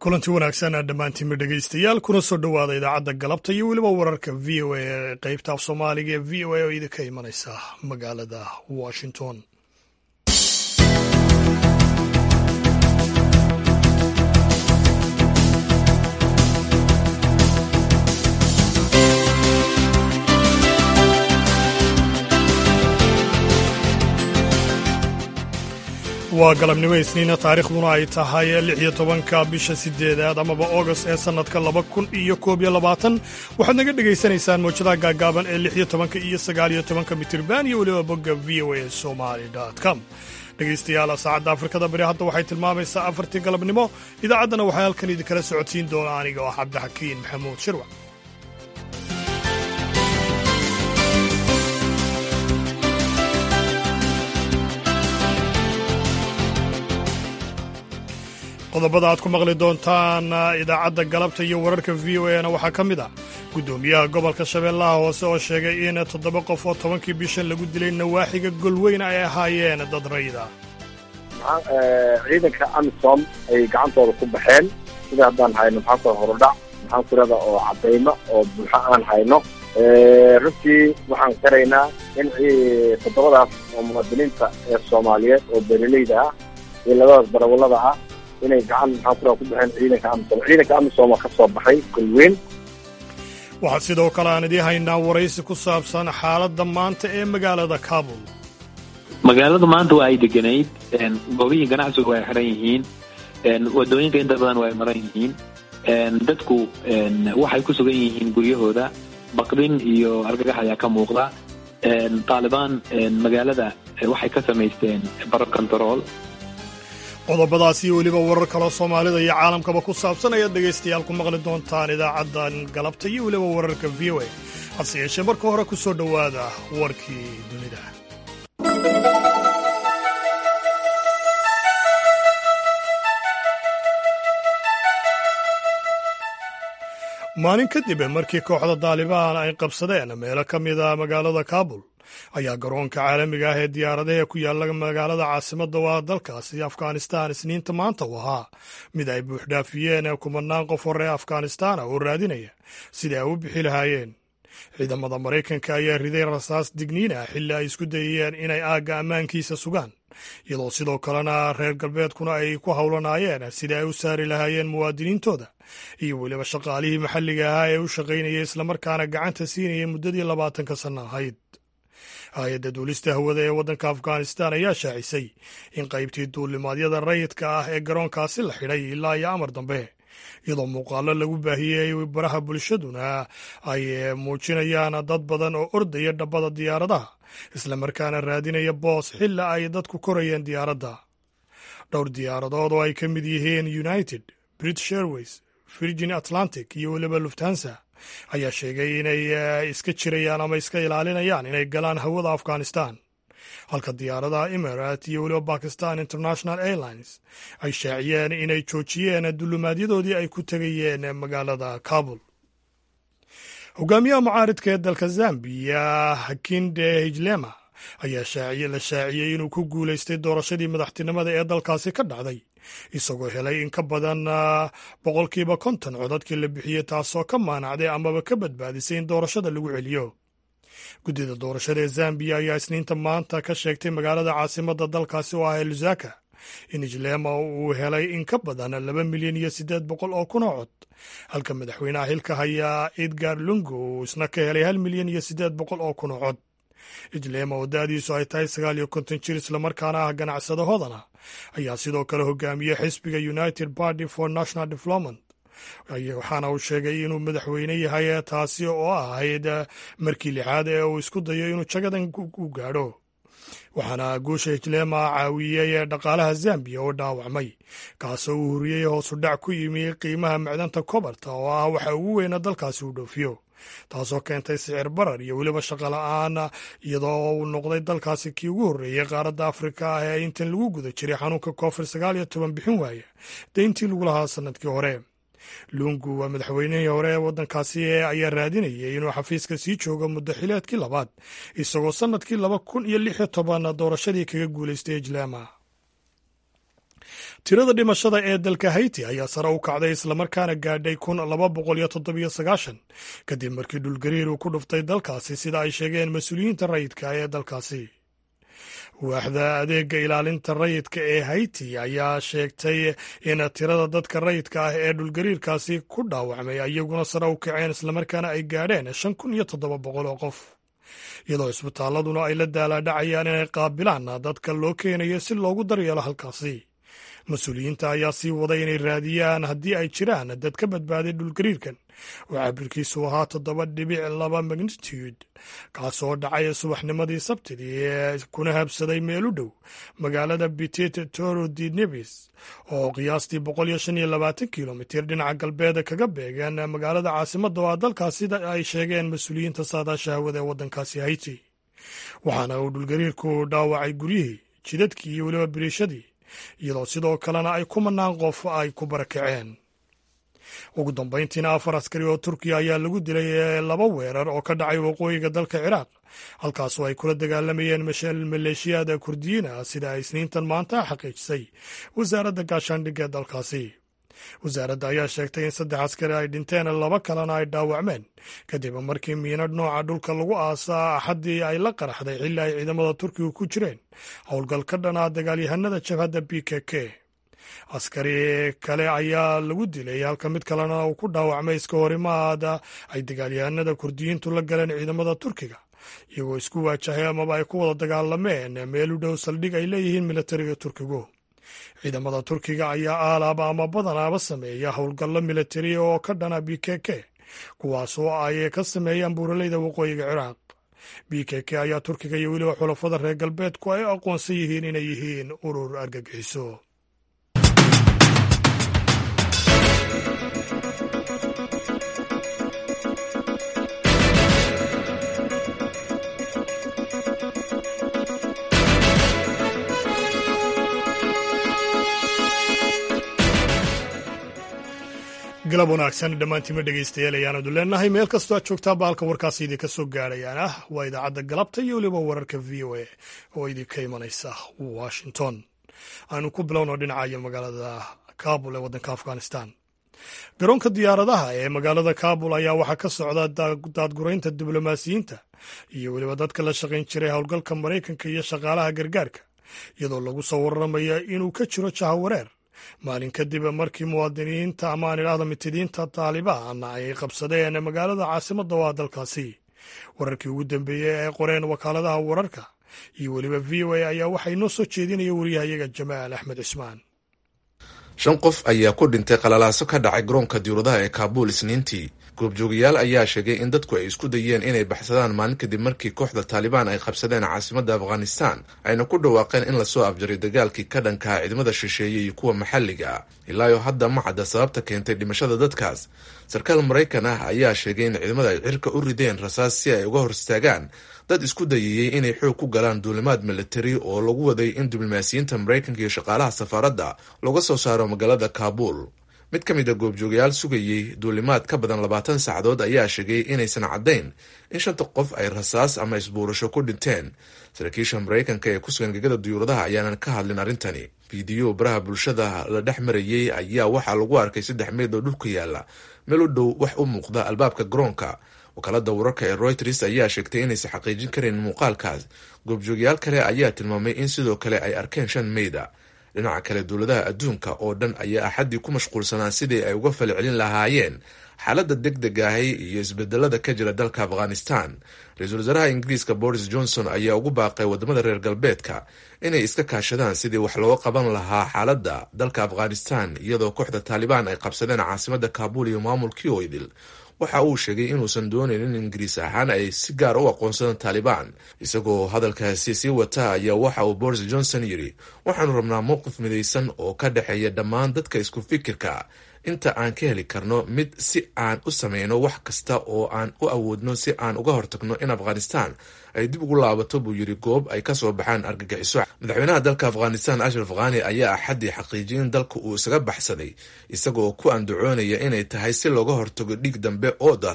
kulanti wanaagsan dhammaantiinba dhegaystayaal kuna soo dhowaada idaacadda galabta iyo weliba wararka v o a ee qaybta af soomaaliga ee v o a oo idinka imanaysa magaalada washington waa galabnimo isniina taariikhduna ay tahay lix iyo tobanka bisha sideedaad amaba august ee sannadka laba kun iyo koob iyo labaatan waxaad naga dhegaysanaysaan mawjadaha gaagaaban ee lix iyo tobanka iyo sagaal iyo tobanka mitirban iyo weliba bogga v o a somali com dhegaystayaal saacadda afrikada bari hadda waxay tilmaamaysaa afartii galabnimo idaacaddana waxaa halkan idinkala socodsiin doona aniga oo cabdixakiin maxamuud shirwac qodobada aad ku maqli doontaan idaacadda galabta iyo wararka v o a na waxaa ka mid ah guddoomiyaha gobolka shabeellaha hoose oo sheegay in toddoba qof oo tobankii bishan lagu dilay nawaaxiga golweyn ay ahaayeen dad rayda ciidanka amisom ay gacantooda ku baxeen sida haddaan hayno maxaan ku horudhac maxaan kurada oo cadaymo oo buuxo aan hayno runtii waxaan qiraynaa in toddobadaas oo muwaadiniinta ee soomaaliyeed oo beeraleyda ah iyo labadaas darawallada ah inay gacan maxaan kuraa ku baxeen ciidanka amisom ciidanka amisom oo ka soo baxay golweyn waxaa sidoo kale aan idiin haynaa waraysi ku saabsan xaaladda maanta ee magaalada kabul magaalada maanta waa ay deganayd goobihii ganacsigu way xiran yihiin wadooyinka inta badan waa ay maran yihiin dadku waxay ku sugan yihiin guryahooda baqdin iyo argagax ayaa ka muuqda taalibaan magaalada waxay ka samaysteen baro control qodobadaas iyo weliba warar kaloo soomaalida iyo caalamkaba ku saabsan ayaad dhegaystayaal ku maqli doontaan idaacaddan galabta iyo weliba wararka v o a hase yeeshee marka hore ku soo dhowaada warkii dunida maalin kadib markii kooxda daalibaan ay qabsadeen meelo ka mida magaalada kabul ayaa garoonka caalamiga ah ee diyaaradaha ku yaalla magaalada caasimadda waa dalkaasi afghanistan isniinta maanta u ahaa mid ay buuxdhaafiyeen kumanaan qof hore afghanistana oo raadinaya sidai ay u bixi lahaayeen ciidamada maraykanka ayaa riday rasaas digniin ah xilli ay isku dayayeen inay aagga ammaankiisa sugaan iyadoo sidoo kalena reer galbeedkuna ay ku howlanaayeen sidai ay u saari lahaayeen muwaadiniintooda iyo weliba shaqaalihii maxalliga ahaa ee u shaqaynayay islamarkaana gacanta siinayay muddadii labaatanka sanno ahayd hay-adda duulista hawada ee waddanka afghanistan ayaa shaacisay in qaybtii duulimaadyada rayidka ah ee garoonkaasi la xidhay ilaa iyo amar dambe iyadoo muuqaallo lagu baahiyey baraha bulshaduna ay muujinayaan dad badan oo ordaya dhabbada diyaaradaha islamarkaana raadinaya boos xilla ay dadku korayeen diyaaradda dhowr diyaaradood oo ay ka mid yihiin united british airways virgin atlantic iyo weliba luftansa ayaa sheegay inay iska jirayaan ama iska ilaalinayaan inay galaan hawada afghanistan halka diyaaradaha emirat iyo weliba bakistan international airlines ay shaaciyeen inay joojiyeen dullumaadyadoodii ay ku tegayeen magaalada kabul hogaamiyaha mucaaridka ee dalka zambiya hakinde hijlema ayaa la shaaciyey inuu ku guulaystay doorashadii madaxtinimada ee dalkaasi ka dhacday isagoo helay in ka badan boqolkiiba konton codadkii la bixiyey taasoo ka maanacday amaba ka badbaadisay in doorashada lagu celiyo guddida doorashada ee zambiya ayaa isniinta maanta ka sheegtay magaalada caasimadda dalkaasi oo ah lusaka in ijlema uu helay in ka badan laba milyan iyo siddeed boqol oo kun oo cod halka madaxweynaha xilka hayaa edgar lungo uu isna ka helay hal milyan iyo siddeed boqol oo kun oo cod ijlema oo da-diisu ay tahay sagaal iyo konton jir islamarkaana ah ganacsado hodana ayaa sidoo kale hogaamiyey xisbiga united party for national development waxaana uu sheegay inuu madaxweyne yahay taasi oo ahayd markii lixaad ee uu isku dayo inuu jagadan u gaadho waxaana guusha hijlema caawiyey dhaqaalaha zambiya oo dhaawacmay kaasoo uu huriyey hoosu dhac ku yimi qiimaha macdanta kobarta oo ah waxa ugu weyna dalkaasi uu dhoofiyo taasoo keentay sicir barar iyo weliba shaqo la-aan iyadoo uu noqday dalkaasi kii ugu horreeyey qaaradda afrika ah ee intan lagu guda jiray xanuunka covid sagaal iyo toban bixin waaya deyntii lagu lahaa sanadkii hore luungu waa madaxweynihii hore ee waddankaasi ayaa raadinayay inuu xafiiska sii joogo muddo xileedkii labaad isagoo sannadkii laba kun iyo lix iyo toban doorashadii kaga guulaystay ijlaama tirada dhimashada ee dalka hayti ayaa sare u kacday islamarkaana gaadhay kun laba boqol iyo toddobiyo sagaashan kadib markii dhulgariir uu ku dhuftay dalkaasi sida ay sheegeen mas-uuliyiinta rayidka ee dalkaasi waaxda adeega ilaalinta rayidka ee hayti ayaa sheegtay in tirada dadka rayidka ah ee dhulgariirkaasi ku dhaawacmay iyaguna sare u kaceen islamarkaana ay gaadheen shan kun iyo toddoba boqol oo qof iyadoo isbitaaladuna ay la daalaadhacayaan inay qaabilaan dadka loo keenayo si loogu daryeelo halkaasi mas-uuliyiinta ayaa sii waday inay raadiyaan haddii ay jiraan dad ka badbaaday dhulgariirkan oo cabirkiisu ahaa toddoba dhibic laba magnitude kaasoo dhacay subaxnimadii sabtidii ee kuna habsaday meel u dhow magaalada bitit toro di nevis oo qiyaastii boqol iyo shan iyo labaatan kilomitir dhinaca galbeed kaga beegan magaalada caasimadda oo a dalkaas sida ay sheegeen mas-uuliyiinta saadaasha hawada ee waddankaasi hayti waxaana uu dhulgariirku dhaawacay guryihii jidadkii iyo weliba biriishadii iyadoo sidoo kalena ay kumanaan qof ay ku barakaceen ugu dambayntiina afar askari oo turkiya ayaa lagu dilay laba weerar oo ka dhacay waqooyiga dalka ciraaq halkaasoo ay kula dagaalamayeen maleeshiyaada kurdiyiina sida ay isniintan maanta xaqiijisay wasaaradda gaashaandhigga ee dalkaasi wasaaradda ayaa sheegtay in saddex askari ay dhinteen laba kalena ay dhaawacmeen kadib markii miinadh nooca dhulka lagu aasaa axaddii ay la qaraxday xilli ay ciidamada turkiga ku jireen howlgal ka dhan ah dagaalyahanada jabhadda b k k askari kale ayaa lagu dilay halka mid kalena uu ku dhaawacmay iska horimaada ay dagaalyahanada kurdiyiintu la galeen ciidamada turkiga iyagoo isku waajahay amaba ay ku wada dagaalameen meel u dhow saldhig ay leeyihiin militariga turkigu ciidamada turkiga ayaa aalaaba ama badanaaba sameeya howlgallo militari oo ka dhana b k k kuwaasoo ay ka sameeyaan buuraleyda waqooyiga ciraaq b k k ayaa turkiga iyo weliba xulafada reer galbeedku ay aqoonsan yihiin inay yihiin urur argagixiso galab wanaagsan dhammaantiima dhegaystayaal ayaanadu leenahay meel kastoo aad joogtaa baalka warkaasi idinka soo gaadhayaan ah waa idaacadda galabta iyo weliba wararka v o a oo idinka imanaysa washington aanu ku bilowno dhinacayo magaalada kabul ee waddanka afghanistan garoonka diyaaradaha ee magaalada kabul ayaa waxaa ka socda daadguraynta diblomaasiyiinta iyo weliba dadka la shaqayn jiray howlgalka maraykanka iyo shaqaalaha gargaarka iyadoo lagu soo warramaya inuu ka jiro jahawareer maalin kadib markii muwaadiniinta ama aan idhaahdo mitidiinta taalibaan ay qabsadeen magaalada caasimadda waa dalkaasi wararkii ugu dambeeyey ee qoreen wakaaladaha wararka iyo weliba v o a ayaa waxay noo soo jeedinaya wariyahayaga jamaal axmed cismaan shan qof ayaa ku dhintay qalalaaso ka dhacay garoonka diyauradaha ee kaabuul isniintii goobjoogayaal ayaa sheegay in dadku ay isku dayeen inay baxsadaan maalin kadib markii kooxda taalibaan ay qabsadeen caasimadda afghanistan ayna ku dhawaaqeen in lasoo afjaray dagaalkii ka dhankaha ciidamada shisheeye iyo kuwa maxalliga ah ilaayo hadda ma cadda sababta keentay dhimashada dadkaas sarkaal maraykan ah ayaa sheegay in ciidamada ay cirka u rideen rasaas si ay uga hor istaagaan dad isku dayayey inay xoog ku galaan duulimaad militari oo lagu waday in diblomaasiyiinta maraykanka iyo shaqaalaha safaaradda looga soo saaro magaalada kaabuul mid ka mid a goobjoogayaal sugayey duulimaad ka badan labaatan saacadood ayaa sheegay inaysan caddayn in shanta qof ay rasaas ama isbuurasho ku dhinteen saraakiisha maraykanka ee ku sugan gegada duyuuradaha ayaanan ka hadlin arrintani fiidiyo baraha bulshada la dhex marayey ayaa waxaa lagu arkay saddex meyd oo dhulka yaalla meel u dhow wax u muuqda albaabka garoonka wakaalada wararka ee royters ayaa sheegtay inaysan xaqiijin karin muuqaalkaas goobjoogayaal kale ayaa tilmaamay in sidoo kale ay arkeen shan meyda dhinaca kale dowladaha adduunka oo dhan ayaa axaddii ku mashquulsanaa sidii ay uga falcelin lahaayeen xaaladda deg deg ahi iyo isbedelada ka jira dalka afghanistan ra-iisul wasaaraha ingiriiska boris johnson ayaa ugu baaqay wadamada reer galbeedka inay iska kaashadaan sidii wax looga qaban lahaa xaaladda dalka afghanistan iyadoo kooxda taalibaan ay qabsadeen caasimada kaabul iyo maamulkii oydil waxa uu sheegay inuusan doonayn in ingiriis ahaan ay si gaar u aqoonsadaan taalibaan isagoo hadalkaasi sii wata ayaa waxa uu boris johnson yidhi waxaanu rabnaa mowqif midaysan oo ka dhexeeya dhammaan dadka isku fikirka inta aan ka heli karno mid si aan u sameyno wax kasta oo aan u awoodno si aan uga hortagno in afghanistan ay dib ugu laabato buu yidhi goob ay kasoo baxaan argagixiso madaxweynaha dalka afghanistan ashraf khani ayaa axaddii xaqiijiyay in dalka uu isaga baxsaday isagoo ku andacoonaya inay tahay si looga hortago dhiig dambe oo daata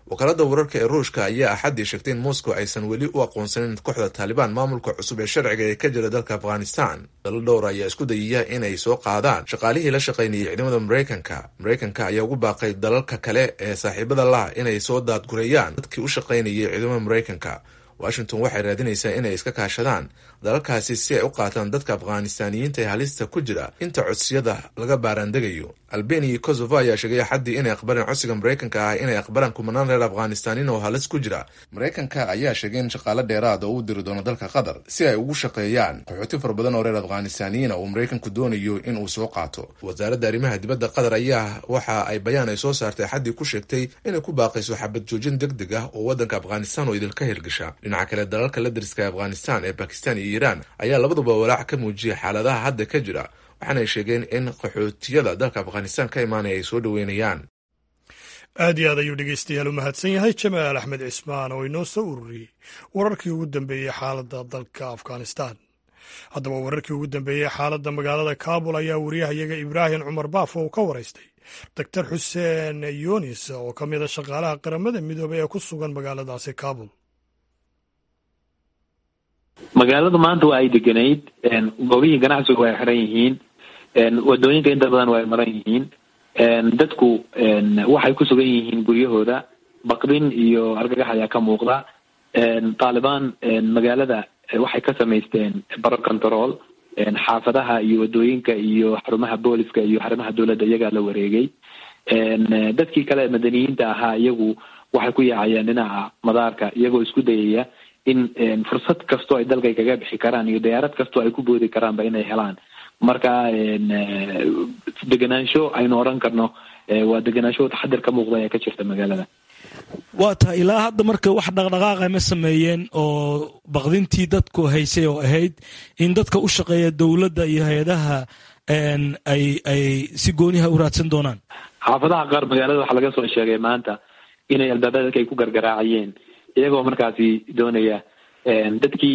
wakaalada wararka ee ruushka ayaa axaddii sheegtay in moscow aysan weli u aqoonsanin kooxda taalibaan maamulka cusub ee sharciga ee ka jira dalka afghanistan dalo dhowr ayaa isku dayaya inay soo qaadaan shaqaalihii la shaqaynayay ciidamada maraykanka maraykanka ayaa ugu baaqay dalalka kale ee saaxiibada lah inay soo daadgureeyaan dadkii u shaqaynayay ciidamada maraykanka washington waxay raadinaysaa inay iska kaashadaan dalalkaasi si ay u qaataan dadka afghaanistaaniyiinta ee halista ku jira inta codsiyada laga baaraandegayo albania iyo kosovo ayaa sheegay axaddii inay aqbaleen codsiga maraykanka ah inay aqbalaan kumanaan reer afghaanistaaniin oo halis ku jira maraykanka ayaa sheegay in shaqaale dheeraada uu diri doono dalka qatar si ay ugu shaqeeyaan qaxooti fara badan oo reer afghaanistaaniyiina uu maraykanku doonayo inuu soo qaato wasaaradda arrimaha dibadda qatar ayaa waxa ay bayaan ay soo saartay axaddii ku sheegtay inay ku baaqayso xabad joojin deg deg ah oo waddanka afghanistan oo idilka hirgasha dhinaca kale dalalka la dariska afghanistan ee bakistan iyo iiraan ayaa labaduba walaac ka muujiyay xaaladaha hadda ka jira waxaanay sheegeen in qaxootiyada dalka afghanistan ka imaanaya ay soo dhoweynayaan aad iyo aad ayuu dhegeystayaal u mahadsan yahay jamaal axmed cismaan oo inoo soo ururiyey wararkii ugu dambeeyey xaaladda dalka afghanistan haddaba wararkii ugu dambeeyey xaaladda magaalada kaabul ayaa wariyahayaga ibraahim cumar baafo uu ka waraystay doctor xuseen yunis oo ka mid a shaqaalaha qaramada midoobey ee ku sugan magaaladaasi kaabul magaaladu maanta waa ay deganayd goobihii ganacsigu way xiran yihiin wadooyinka inta badan waa ay maran yihiin dadku waxay ku sugan yihiin guryahooda baqdin iyo argagax ayaa ka muuqda taalibaan magaalada waxay ka samaysteen baro control xaafadaha iyo wadooyinka iyo xarumaha booliska iyo xarumaha dowladda iyagaa la wareegay dadkii kale madaniyiinta ahaa iyagu waxay ku yaacayeen dhinaca madaarka iyagoo isku dayaya in fursad kastoo ay dalkay kaga bixi karaan iyo diyaarad kastoo ay ku boodi karaanba inay helaan marka degenaansho aynu odhan karno waa degenaansho taxadir ka muuqda ee ka jirta magaalada waa tahay ilaa hadda marka wax dhaqdhaqaaqa ma sameeyeen oo baqdintii dadku haysay oo ahayd in dadka u shaqeeya dowladda iyo hay-adaha ay ay si gooniha u raadsan doonaan xaafadaha qaar magaalada waxaa laga soo sheegay maanta inay albaabada dadka ay ku gargaraacayeen iyagoo markaasi doonaya dadkii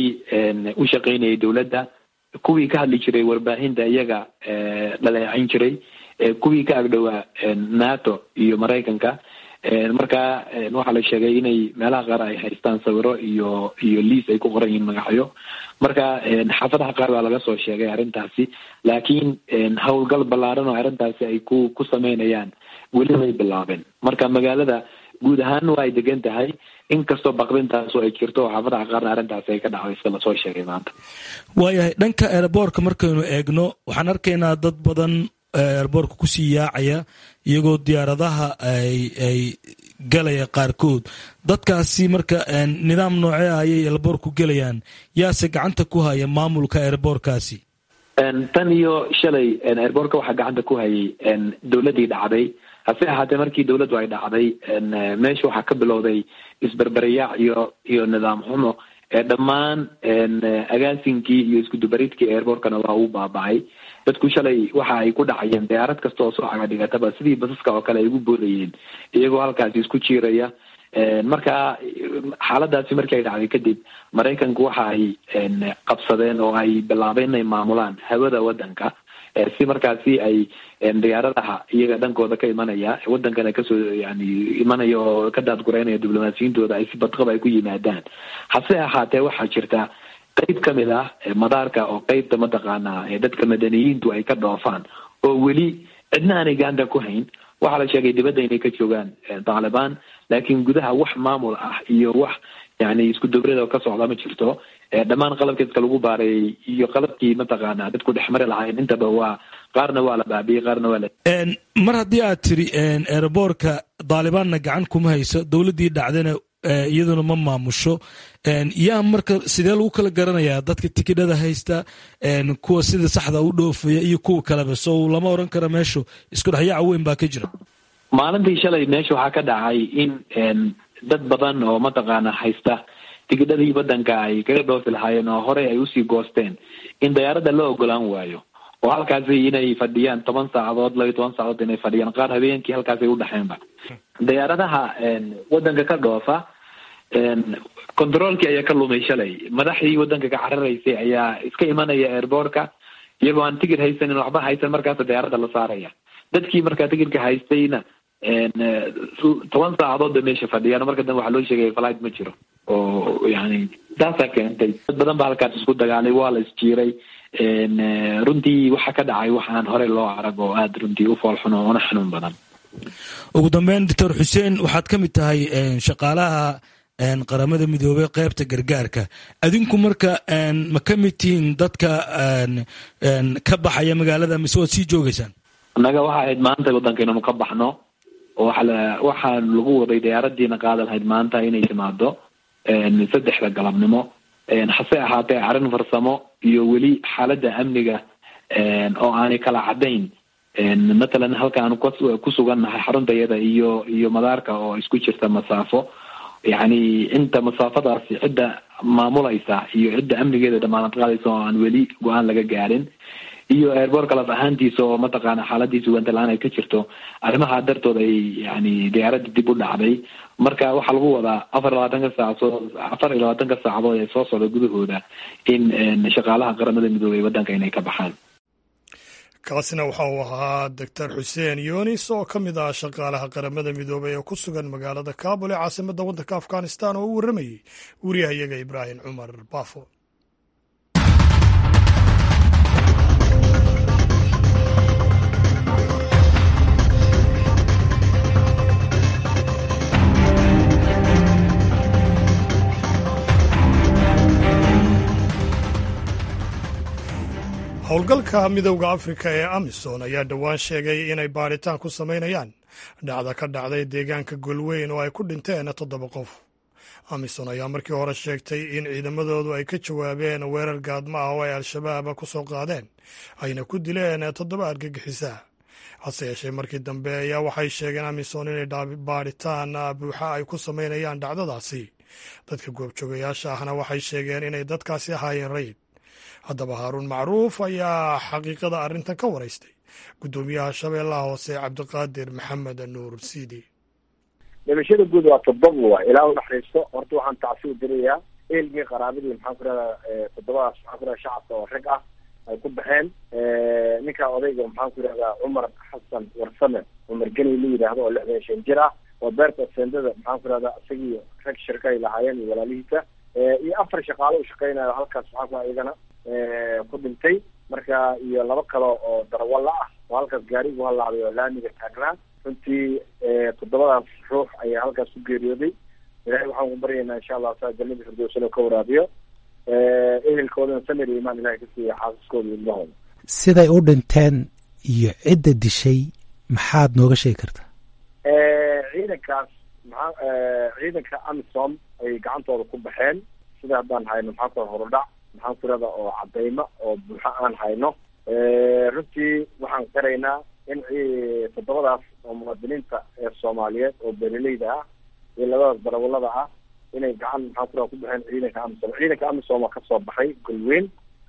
u shaqaynayay dowladda kuwii ka hadli jiray warbaahinta iyaga dhaleecayn jiray kuwii ka agdhowaa nato iyo maraykanka marka waxaa la sheegay inay meelaha qaar ay haystaan sawiro iyo iyo liis ay ku qoran yihiin magacyo marka xaafadaha qaar baa laga soo sheegay arrintaasi laakiin howlgal ballaaran oo arrintaasi ay ku ku sameynayaan weli may bilaabeen marka magaalada guud ahaan waa ay degan tahay inkastoo baqdintaasu ay jirto oo xaafadaha qaarna arrintaasi ay ka dhacday sida lasoo sheegay maanta waayahay dhanka eeraboorka markaynu eegno waxaan arkaynaa dad badan eeraboorka kusii yaacaya iyagoo diyaaradaha ay ay galaya qaarkood dadkaasi marka nidaam noocee ah ayay eeraboorku gelayaan yaase gacanta ku haya maamulka eeraboorkaasi tan iyo shalay eeraboorka waxaa gacanta ku hayay dowladdii dhacday hase ahaatee markii dowladdu ay dhacday meesha waxaa ka bilowday isberberiyaac iyo iyo nidaam xumo dhammaan agaasinkii iyo iskudubaridkii airbortkana waa uu baaba'ay dadku shalay waxa ay ku dhacayeen diyaarad kasta oo soo cagadhigataba sidii basaska oo kale ay ugu boodayeen iyagoo halkaasi isku jiiraya marka xaaladaasi markii ay dhacday kadib maraykanku waxa ay qabsadeen oo ay bilaabeen inay maamulaan hawada waddanka si markaasi ay diyaaradaha iyaga dhankooda ka imanaya wadankana kasoo yani imanaya oo ka daadgureynaya diblomaasiyintooda ay si badqab ay ku yimaadaan hase ahaatee waxaa jirta qeyb kamid ah madaarka oo qeybta mataqaanaa dadka madaniyiintu ay ka dhoofaan oo weli cidna aanay gacanta ku hayn waxaa la sheegay dibadda inay ka joogaan taalibaan laakiin gudaha wax maamul ah iyo wax yani isku dubrada oo ka socda ma jirto dhammaan qalabkeedka lagu baareeyey iyo qalabkii mataqaana dadku dhexmari lahayn intaba waa qaarna waa la baabiyey qaarna waa la mar haddii aad tiri eeraboorka daalibaanna gacan kuma hayso dowladdii dhacdana iyaduna ma maamusho yaa marka sidee lagu kala garanayaa dadka tikidhada haysta kuwa sida saxda u dhoofaya iyo kuwa kaleba so lama oran karo meeshu isku dhexyaaca weyn baa ka jira maalintii shalay meesha waxaa ka dhacay in dad badan oo mataqaana haysta tigidhadii waddanka ay kaga dhoofi lahaayeen oo horey ay usii goosteen in dayaaradda la ogolaan waayo oo halkaasi inay fadhiyaan toban saacadood laba iyo toban saacadood inay fadhiyaan qaar habeenkii halkaasay udhexeenba dayaaradaha waddanka ka dhoofa controolkii ayaa ka lumay shalay madaxdii waddanka ka cararaysay ayaa iska imanaya airboortka iyagoo aan tigid haysanin waxba haysan markaasa dayaaradda la saaraya dadkii markaa tigidka haystayna toban saacadood bay meesha fadhiyaan marka dambe waxaa loo sheegaya flight ma jiro oo yani taasaa keentay dad badan ba halkaas isku dagaalay waa la isjiiray runtii waxa ka dhacay waxaan hore loo arag oo aada runtii u foolxun oo una xanuun badan ugu dambeyn doctor xuseen waxaad ka mid tahay shaqaalaha qaramada midoobey qeybta gargaarka adinku marka ma ka mid tihiin dadka ka baxaya magaalada mise waad sii joogeysaan annaga waxa ahayd maanta waddanka inanu ka baxno oo waxa waxaa lagu waday diyaaradiina qaada lahayd maanta inay timaado saddexda galabnimo hase ahaatee arrin farsamo iyo weli xaaladda amniga oo aanay kala caddayn matalan halka aanu ku sugannahay xarunta iyada iyo iyo madaarka oo isku jirta masaafo yacni inta masaafadaasi cidda maamulaysa iyo cidda amnigeeda damaanad qaadaysa oo aan weli go-aan laga gaarin iyo airboortka laf ahaantiisa oo mataqaana xaaladiisa ugantalaan ay ka jirto arrimaha dartood ay yani diyaaradda dib u dhacday marka waxaa lagu wadaa afar iyo labaatanka saacadood afar iyo labaatanka saacadood ee soo socda gudahooda in shaqaalaha qaramada midoobey waddanka inay ka baxaan kaasina waxa uu ahaa doctor xuseen yunis oo ka mid ah shaqaalaha qaramada midoobey ee ku sugan magaalada kabul ee caasimadda waddanka afghanistan oo u warramayey wariyahayaga ibraahim cumar baafo howlgalka midowda afrika ee amisom ayaa dhowaan sheegay inay baadhitaan ku samaynayaan dhacda ka dhacday deegaanka golweyn oo ay ku dhinteen toddoba qof amisom ayaa markii hore sheegtay in ciidamadoodu ay ka jawaabeen weerar gaadma ah oo ay al-shabaab ku soo qaadeen ayna ku dileen toddoba argagixisa hase yeeshee markii dambe ayaa waxay sheegeen amisom inay baadhitaan buuxa ay ku samaynayaan dhacdadaasi dadka goobjoogayaasha ahna waxay sheegeen inay dadkaasi ahaayeen rayid haddaba haaruun macruuf ayaa xaqiiqada arrintan ka waraystay guddoomiyaha shabeellaha hoose cabdiqaadir maxamed nuur siidi dhimashada guud waa toddoba waay ilaa u naxariisto horta waxaan tacsi u dirayaa eelgii qaraabadii maxaan ku rahdaa toddobadaas maxaan ku rahda shacabka oo rag ah ay ku baxeen ninkaa odayga maxaan ku yidhahdaa cumar xasan warsame cumar geni la yidhaahdo oo lixdan shan jir ah waa beerta sendada maxaan ku rahdaa isagii rag shirka ay lahaayeen iyo walaalihiisa iyo afar shaqaalo u shaqeynayo halkaas maxaan ku iyagana ku dhintay marka iyo laba kale oo darawalla ah oo halkaas gaarigu halaabay oo laamiga taagnaa runtii toddobadaas ruux ayaa halkaas ku geeriyooday ilahay waxaan ku baryaynaa insha allah saa jannada firdowsano ka waraabiyo ehelkoodana samir iyo imaan ilahay ka siiya xaasaskooda iyo ilmahooda siday u dhinteen iyo cidda dishay maxaad nooga sheegi kartaa ciidankaas maxaa ciidanka amisom ay gacantooda ku baxeen sida haddaan hayno maxaa ku horudhac maxaan ku irahda oo cadaymo oo buuxo aan hayno runtii waxaan qiraynaa in toddobadaas oo muwaadiniinta ee soomaaliyeed oo beeraleyda ah iyo labadaas darawalada ah inay gacan maxaan ku raha ku baxeen ciidanka amisom ciidanka amisom oo kasoo baxay golweyn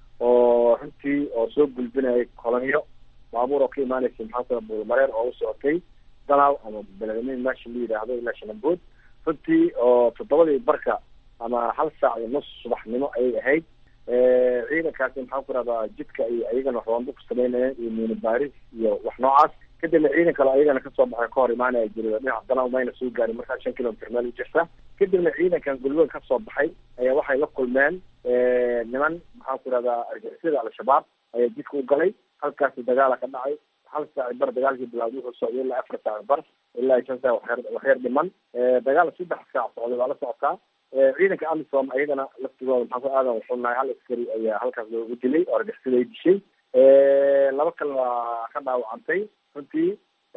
oo runtii oo soo gulbinayay kolonyo baabuur oo ka imaanaysa maxaan ku raha buulmareer oo u socotay danaw ama beledweyne meesha la yidhaahdo ilaa shanambood runtii oo toddobadii barka ama hal saac iyo nus subaxnimo ayay ahayd ciidankaasi maxaan ku rahdaa jidka ay ayagana roondo ku samaynayeen iyo miini baaris iyo wax noocaas kadibna ciidan kale ayagana kasoo baxay ka hor imaanaya jirido dhinaca danaw mayna soo gaarin markaa shan kilomitr meel u jirta kadibna ciidankan golweyn kasoo baxay ayaa waxay la kulmeen niman maxaan ku rahdaa argixisada al-shabaab ayaa jidka u galay halkaasi dagaala ka dhacay hal saaci bar dagaalkii bilawday wuxuu socday ilaa afar saaci bar ilaa shan saac waxyar waxyar dhiman dagaal saddex saac socday waa la socotaa ciidanka amisom ayagana laftigooda maxaan ku aadan wuxuu nahay hal askari ayaa halkaas loogu dilay oo argixisada ay dishay laba kale waa ka dhaawacantay runtii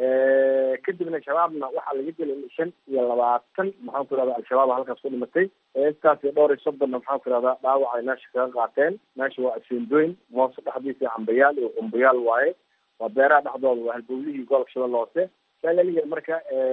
kadibna shabaabna waxaa laga dilay shan iyo labaatan maxaan ku irahda al-shabaab halkaas ku dhimatay intaas iyo dhowr iyo soddonna maxaan ku irahdaa dhaawac ay meesha kaga qaateen meesha waa asendoyn moose dhexdiisa iyo cambayaal iyo qumbayaal waaye waa beeraha dhexdooda waa halbowlihii gobolka shabeelle hoose saa laliya marka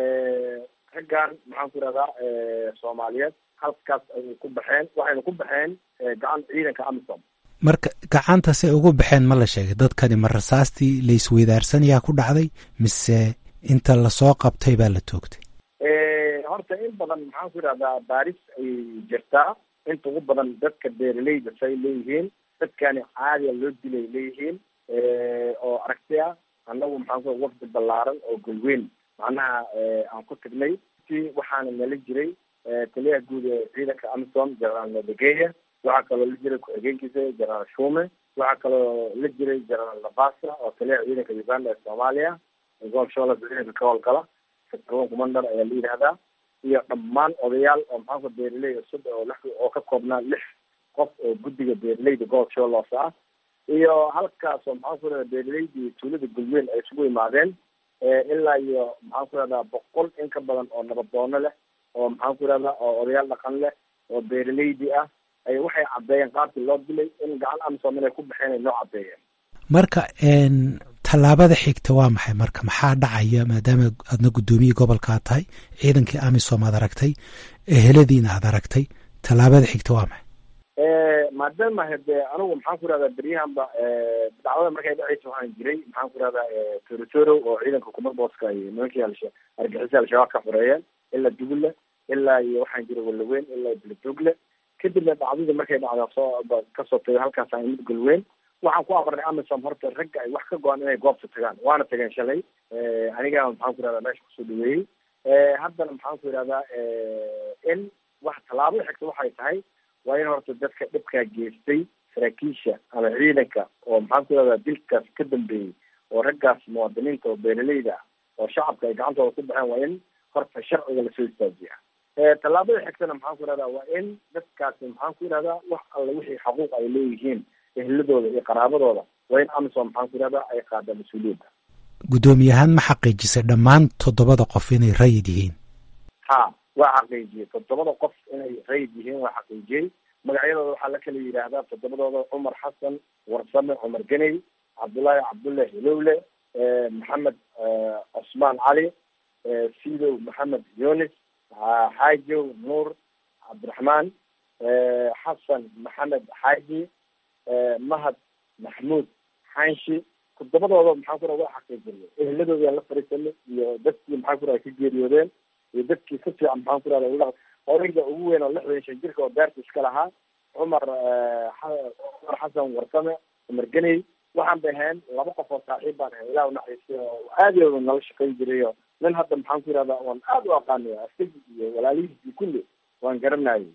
raggan maxaan ku irahdaa soomaaliyeed halkaas ayay ku baxeen waxayna ku baxeen gacan ciidanka amisom marka gacanta say ugu baxeen ma la sheegay dadkani ma rasaastii laisweydaarsanyaa ku dhacday mise inta lasoo qabtay baa la toogtay horta in badan maxaan ku idhahdaa baaris ayay jirtaa inta ugu badan dadka beeraleyda say leeyihiin dadkani caadiya loo dilay leeyihiin oo aragti ah annagu maxaan ku wafdi ballaaran oo golweyn macnaha aan ku tagnay si waxaana nala jiray taliyaha guud ee ciidanka amisom generaal nadegeya waxaa kaloo la jiray ku-xigeenkiisa generaal shume waxaa kaloo la jiray generaal nabasa oo taliyaha ciidanka uganda ee soomaaliya gobolshola ciidanka ka howlgala sector commander ayaa la yidhahdaa iyo dhammaan odayaal oo maxaanku beeraley cusub oo lix oo ka koobnaa lix qof oo guddiga beeraleyda gobolka sholos ah iyo halkaas oo maxaan ku rahdaa beeraleyda iyo tuulada gulmeel ay isugu imaadeen ilaa iyo maxaan ku rahdaa boqol in ka badan oo nabadoono leh oo maxaan ku rahdaa oo odayaal dhaqan leh oo beeraleydi ah ay waxay caddeeyeen qaabkii loo dilay in gacan amisom inay ku baxeen ay noo caddeeyeen marka tallaabada xigta waa maxay marka maxaa dhacaya maadaama aadna guddoomiye gobolkaa tahay ciidankii amisom aad aragtay eheladiina aad aragtay tallaabada xigta waa maxay maadaama hade anigu maxaan ku rahdaa beryahanba dacwada markay dhacaysa waxaan jiray maxaan ku rahdaa torotoro oo ciidanka kumarboska iyo nimankii alsha argixisa al-shabaab ka xoreeyeen ilaa dugulle ilaa iyo waxaan jiray walaweyn ilaa beledogle kadibna dhacdadii markay dhacda soo kasoo tagay halkaasaan imid golweyn waxaan ku amarnay amisom horta ragga ay wax ka go-an inay goobta tagaan waana tageen shalay aniga maxaan ku rahdaa meesha kusoo dhaweeyey haddana maxaan ku yidhahdaa in wax tallaabada xigta waxay tahay waa in horta dadka dhibkaa geystay saraakiisha ama ciidanka oo maxaan ku yidhahdaa dilkaas ka dambeeyey oo raggaas muwaadiniinta oo beeraleyda ah oo shacabka ay gacantooda ku baxeen waa in horta sharciga lasoo istaajiya tallaabada xigtana maxaan ku yidhahdaa waa in dadkaasi maxaan ku yidhahdaa wax alle wixii xaquuq ay leeyihiin ehladooda iyo qaraabadooda waa in amisom maxaan ku yidhahdaa ay qaada mas-uuliyadda guddoomiyahaan ma xaqiijisay dhammaan toddobada qof inay rayid yihiin ha waa xaqiijiyey toddobada qof inay rayid yihiin waa xaqiijiyey magacyadooda waxaa la kala yidhaahdaa toddobadooda cumar xasan warsame cumar geney cabdullaahi cabdullahi hilowle maxamed cusmaan cali sidow maxamed yunis xaajow nuur cabdiraxmaan xasan maxamed xaaji mahad maxmuud xanshi toddobadooda maxaan ku raha waa xaqiijinay ehladooda la fariisanay iyo dadkii maxaan ku raha ka geeriyoodeen iyo dadkii si fiican maxaan ku rahda odayga ugu weyn oo lixdan shan jirka oo beerta iska lahaa cumar cumar xasan warsame cumar geney waxaan bay ahayn laba qof oo saaxiib baan ahay ilah naxariistay oo aadiyooda nala shaqayn jiray oo nin hadda maxaan ku yihahdaa waan aada u aqaanay asagii iyo walaalihiisii kulli waan garanayay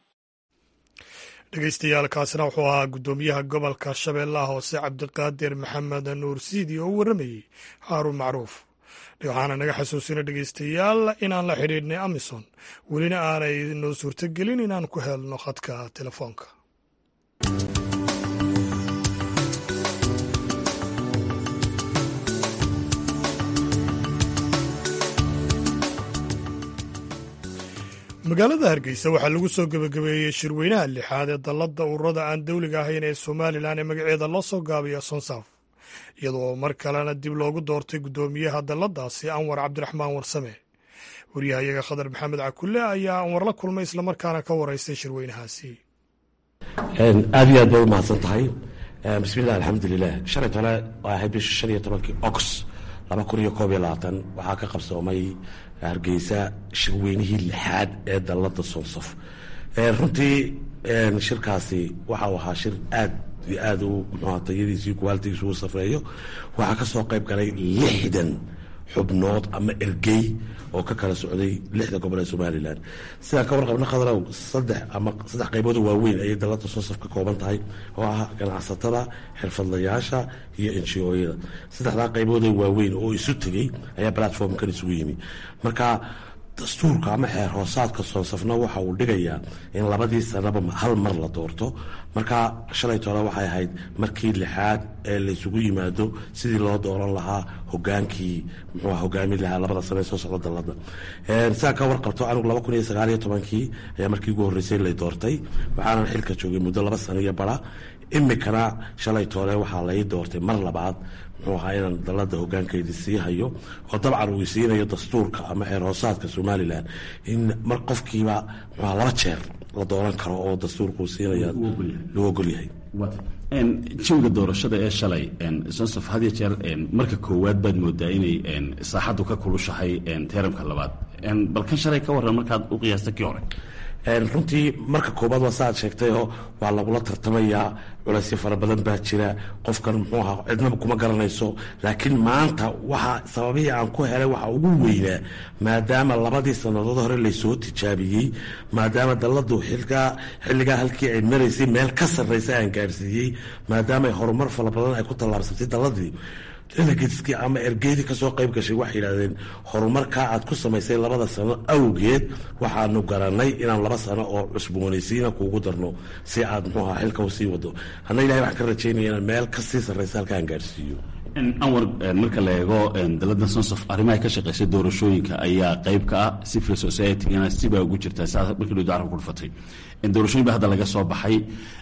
dhegeystayaal kaasina wuxuu ahaa guddoomiyaha gobolka shabeellaha hoose cabdiqaadir maxamed nuur siidi oo u warramayey haaruun macruuf waxaana naga xasuusina dhegeystayaal inaan la xidhiidhnay amison welina aanay noo suurtogelin inaan ku helno khadka telefoonka magaalada hargeysa waxaa lagu soo gebagabeeyey shirweynaha lixaad ee dalladda ururada aan dowliga ahayn ee somalilan ee magaceeda loo soo gaabiya sonsaaf iyadoo mar kalena dib loogu doortay guddoomiyaha dalladaasi anwar cabdiraxmaan warsame waryahayaga khadar maxamed cakulle ayaa anwar la kulmay islamarkaana ka wareystay shirweynahaasi aad iyo aad bay u mahadsan tahay bismillahi alxamdulilah shalay tole waa ahayd bisha shan iyo tobankii ox laba kun iyo koob iyo labaatan waxaa ka qabsoomay hargeysa shirweynihii lixaad ee dallada sonsaf runtii shirkaasi waxau ahaa shir aad iyo aad u mxua tayadiisii kuwaalitigiisu u safeeyo waxaa ka soo qayb galay lixdan xubnood ama ergey oo ka kala socday lixda gobol ee somalilan sidaan ka warqabna khadrow saddex ama saddex qaybood oo waaweyn ayay dalada sonsaf ka kooban tahay oo ah ganacsatada xirfadlayaasha iyo enjiyada saddexdaa qayboodee waaweyn oo isu tegey ayaa platformkan isugu yimi marka dastuurka ama xeer hoosaadka soonsafna waxa uu dhigayaa in labadii sanaba hal mar la doorto marka shalay tole waxay ahayd markii lixaad ee laysugu yimaado sidii loo dooran lahaa hogaankii muxuu hogaami lahaa labada sane soo socda dalada sidaa ka warqabto anigu laba kun iyo sagaal iyo tobankii ayaa markii ugu horreysay lay doortay waxaanan xilka joogay muddo laba sano iyo bara imikana shalay toole waxaa lai doortay mar labaad muxuu ahaa inaan dalada hogaankeydii sii hayo oo dabcan uu isiinayo dastuurka ama xeer hoosaadka somalilan in mar qofkiiba muxuaa laba jeer la dooran karo oo dastuurka uu siinaya lagu ogolyahay jawiga doorashada ee shalay sonsof had iyo jeer marka koowaad baad moodaa inay saaxaddu ka kulushahay teeramka labaad bal kan shalay ka warran markaad u qiyaasta kii hore runtii marka koobaad waa saaad sheegtayoo waa lagula tartamayaa culaysyo fara badan baa jira qofkan muxuu ahaa cidnaba kuma garanayso laakiin maanta waxa sababihii aan ku helay waxa ugu weynaa maadaama labadii sannadood hore laysoo tijaabiyey maadaama dalladu xilkaa xilligaa halkii ay maraysay meel ka sarraysa aan gaadhsiiyey maadaama horumar fara badan ay ku tallaabsatay dalladii delegateskii ama ergeydii kasoo qayb gashay waxay yidhahdeen horumarkaa aad ku samaysay labada sano awgeed waxaanu garanay inaan laba sano oo cusboonaysiina kuugu darno si aad muxuu ahaa xilka usii wado anna ilahay waxaan ka rajaynaya inaan meel kasii sarraysa halkaan gaadhsiiyo anwar marka la eego dalada sonsof arrimaha ka shaqeysa doorashooyinka ayaa qayb ka ah civil society-gana sibaa ugu jirtaa saa markii dowda carabka ku dhufatay doorashooyin ba hadda laga soo baxay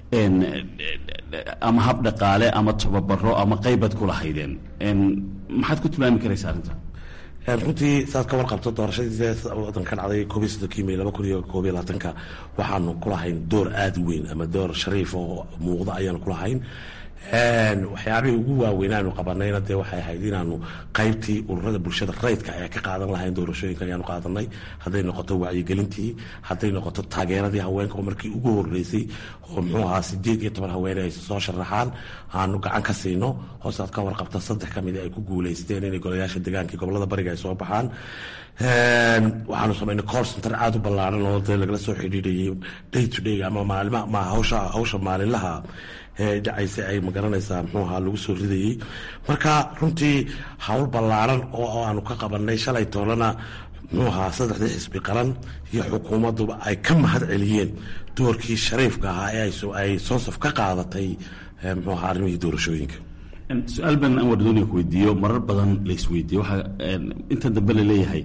ama hab dhaqaale ama tababaro ama qaybaad ku lahaydeen maxaad ku tilmaami karaysa arrinta runtii saad ka warqabto doorashadii wadan ka dhacday koob iyo soddonkii may laba kun iyo koob iyo labaatanka waxaanu ku lahayn door aada weyn ama door shariif oo muuqda ayaanu ku lahayn waxyaabihii ugu waaweynaanu qabanayna dee waxay ahayd inaanu qaybtii ururada bulshada rayidka ayaa ka qaadan lahayn doorashooyinka ayaanu qaadanay hadday noqoto wacyigelintii hadday noqoto taageeradii haweenka oo markii ugu horeysay oo muxuu ahaa sideed iyo toban haweene ay soo sharaxaan aanu gacan ka siino hoosaad ka warqabta saddex ka mida ay ku guuleysteen inay golayaasha deegaankii gobolada bariga ay soo baxaan waxaanu samaynay cor center aada u ballaaran oo dee lagala soo xidhiidhayay day to day ama maalima ma hawsha hawsha maalinlaha dhacaysa ay magaranaysaa muxuu ahaa lagu soo ridayey marka runtii hawl ballaaran oo aanu ka qabanay shalay toolana muxuu ahaa saddexdii xisbi qaran iyo xukuumadduba ay ka mahad celiyeen doorkii shariifka ahaa ee ay soonsaf ka qaadatay muxuu ahaa arrimihii doorashooyinka su-aal baan anwar dooniga ku weydiiyo marar badan laisweydiiyo waxaa inta dambe laleeyahay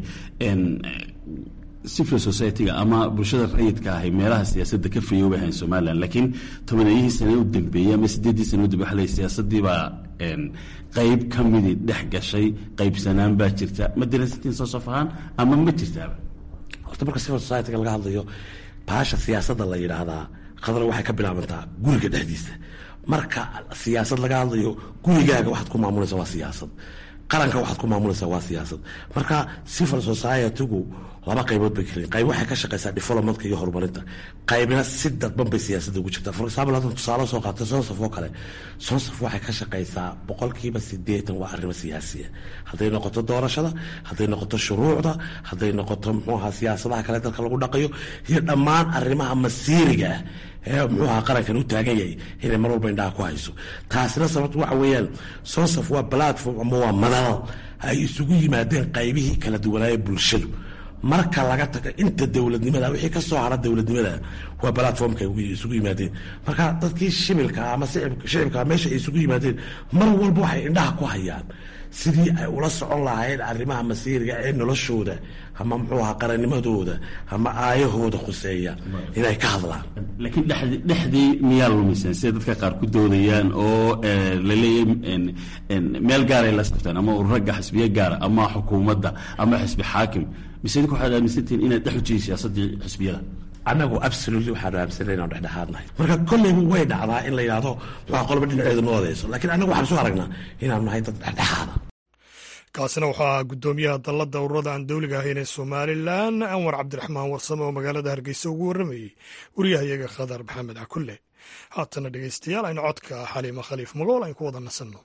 civil society-ga ama bulshada rayidka ahay meelaha siyaasadda ka fayoobay ahayn somalilan laakiin tobanayihii sane u dambeeyey ama sideeddii sane u dambe waxa lay siyaasaddii baa qayb ka midii dhex gashay qaybsanaan baa jirta ma dirasitiin soo sof ahaan ama ma jirtaaba horta marka civil society-ga laga hadlayo baasha siyaasadda la yidhaahdaa khadra waxay ka bilaabantaa guriga dhexdiisa marka siyaasad laga hadlayo gurigaaga waxaad ku maamulaysa waa siyaasad qaranka waxaad ku maamulaysaa waa siyaasad marka civil society-gu laba qaybood bay kalen qayb waxay ka shaqeysaa developmentka iyo horumarinta qaybna si dadban bay siyaasadda ugu jirtaa for example haddan tusaale soo qaatay sonsaf oo kale sonsaf waxay ka shaqeysaa boqolkiiba sideetan waa arrimo siyaasiya hadday noqoto doorashada hadday noqoto shuruucda hadday noqoto muxuu ahaa siyaasadaha kale dalka lagu dhaqayo iyo dhammaan arrimaha masiiriga ah ee muxuu ahaa qarankan u taagan yahay inay mar walba indhaha ku hayso taasina sababto waxa weeyaan sonsaf waa platform ama waa madal ay isugu yimaadeen qaybihii kala duwanaaye bulshadu marka laga tago inta dowladnimada wixii ka soo hara dowladnimada waa platformka isugu yimaadeen marka dadkii shibilka ama shicibka meesha ay isugu yimaadeen mar walba waxay indhaha ku hayaan sidii ay ula socon lahaayeen arrimaha masiiriga ee noloshooda ama muxuu ahaa qarannimadooda ama aayahooda khuseeya inay ka hadlaan laakiin dhexdii dhexdii miyaa lumiseen sida dadka qaar ku doodayaan oo la leeyahay meel gaaray la saftaan ama ururagga xisbiye gaara ama xukuumadda ama xisbi xaakim mise idinku waxaad aaminsantihiin inaad dhex ujihiin siyaasaddii xisbiyada annagu absolutely waxaanu aaminsanay inaan dhexdhexaadnahay marka kolleyba way dhacdaa in la yidhaahdo waxaa qolba dhinaceedu noo odeyso laakiin annagu waxaan soo aragnaa inaanu nahay dad dhexdhexaada kaasina wuxuu ahaa guddoomiyaha dalladda ururada aan dowliga ahayn ee somalilan anwar cabdiraxmaan warsame oo magaalada hargeysa ugu warramayey wariyahayaga khadar maxamed cakulle haatana dhegeystayaal aynu codka xaliima khaliif magool aynu ku wada nasanno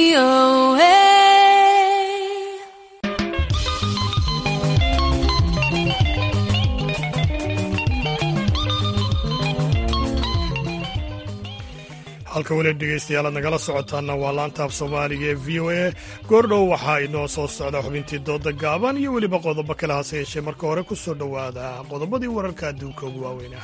halka weli dhegaystayaal aad nagala socotaana waa laanta af soomaaliga ee v o a goordhow waxaa inoo soo socda xubintii dooda gaaban iyo weliba qodobo kale hase yeeshee marka hore ku soo dhowaada qodobadii wararka adduunka ugu waaweynah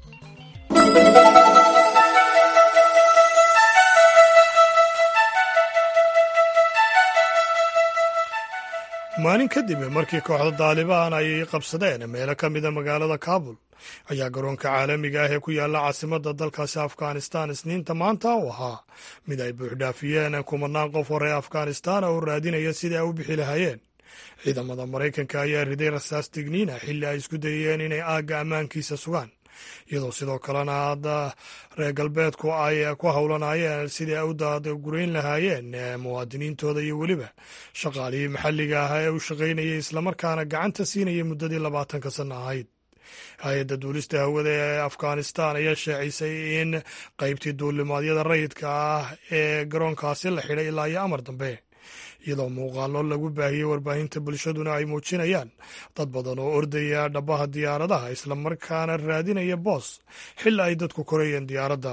maalin kadib markii kooxda daalibaan ay qabsadeen meelo ka mida magaalada kaabul ayaa garoonka caalamiga ah ee ku yaalla caasimadda dalkaasi afghanistan isniinta maanta u ahaa mid ay buuxdhaafiyeen kumanaan qof hore afghanistan oo raadinaya sidai ay u bixi lahaayeen ciidamada maraykanka ayaa riday rasaas digniina xilli ay isku dayeen inay aagga ammaankiisa sugaan iyadoo sidoo kalena hadda reer galbeedku ay ku howlanayeen sidii ay u daadgurayn lahaayeen muwaadiniintooda iyo weliba shaqaalihii maxalliga ah ee u shaqaynayay islamarkaana gacanta siinayay muddadii labaatanka sanno ahayd hay-adda duulista hawada ee afghanistan ayaa shaacisay in qaybtii duulimaadyada rayidka ah ee garoonkaasi la xidhay ilaa iyo amar dambe iyadoo muuqaallo lagu baahiyey warbaahinta bulshaduna ay muujinayaan dad badan oo ordaya dhabbaha diyaaradaha islamarkaana raadinaya boos xilli ay dadku korayeen diyaaradda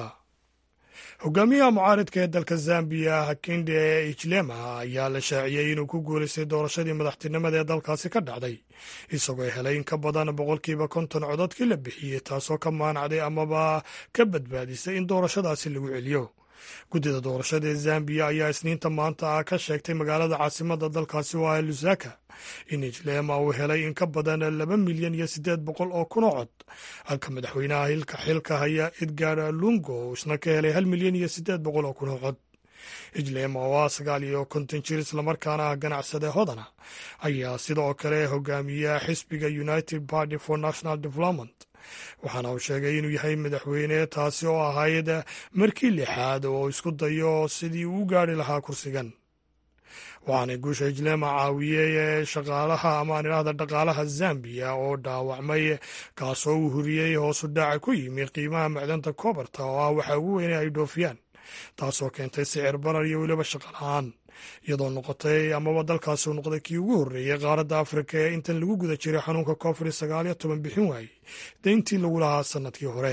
hogaamiyaha mucaaridka ee dalka zambiya hakinde ijlema ayaa la shaaciyey inuu ku guulaystay doorashadii madaxtinimada ee dalkaasi ka dhacday isagoo helay in ka badan boqolkiiba konton codadkii la bixiyey taasoo ka maanacday amaba ka badbaadisay in doorashadaasi lagu celiyo guddida doorashada ee zambiya ayaa isniinta maanta ah ka sheegtay magaalada caasimadda dalkaasi oo ah lusaka in ijlema uu helay in ka badan laba milyan iyo siddeed boqol oo kun oo cod halka madaxweynaha hilka xilka haya edgar lungo uu isna ka helay hal milyan iyo siddeed boqol oo kun oo cod ijlema oo ah sagaal iyo konton jir islamarkaana ah ganacsade hodana ayaa sidoo kale hogaamiya xisbiga united party for national development waxaana uu sheegay inuu yahay madaxweyne taasi oo ahayd markii lixaad oo isku dayo sidii uu u gaari lahaa kursigan waxaana guusha ijlema caawiyey shaqaalaha amaan idhaahda dhaqaalaha zambiya oo dhaawacmay kaasoo uu huriyey hoosu dhaaca ku yimi qiimaha macdanta kobarta oo ah waxa ugu weyne ay dhoofiyaan taasoo keentay sicir barar iyo weliba shaqo la-aan iyadoo noqotay amaba dalkaasi uu noqday kii ugu horreeyey qaaradda afrika ee intan lagu guda jiray xanuunka covid sagaal iyo toban bixin waayey deyntii lagu lahaa sannadkii hore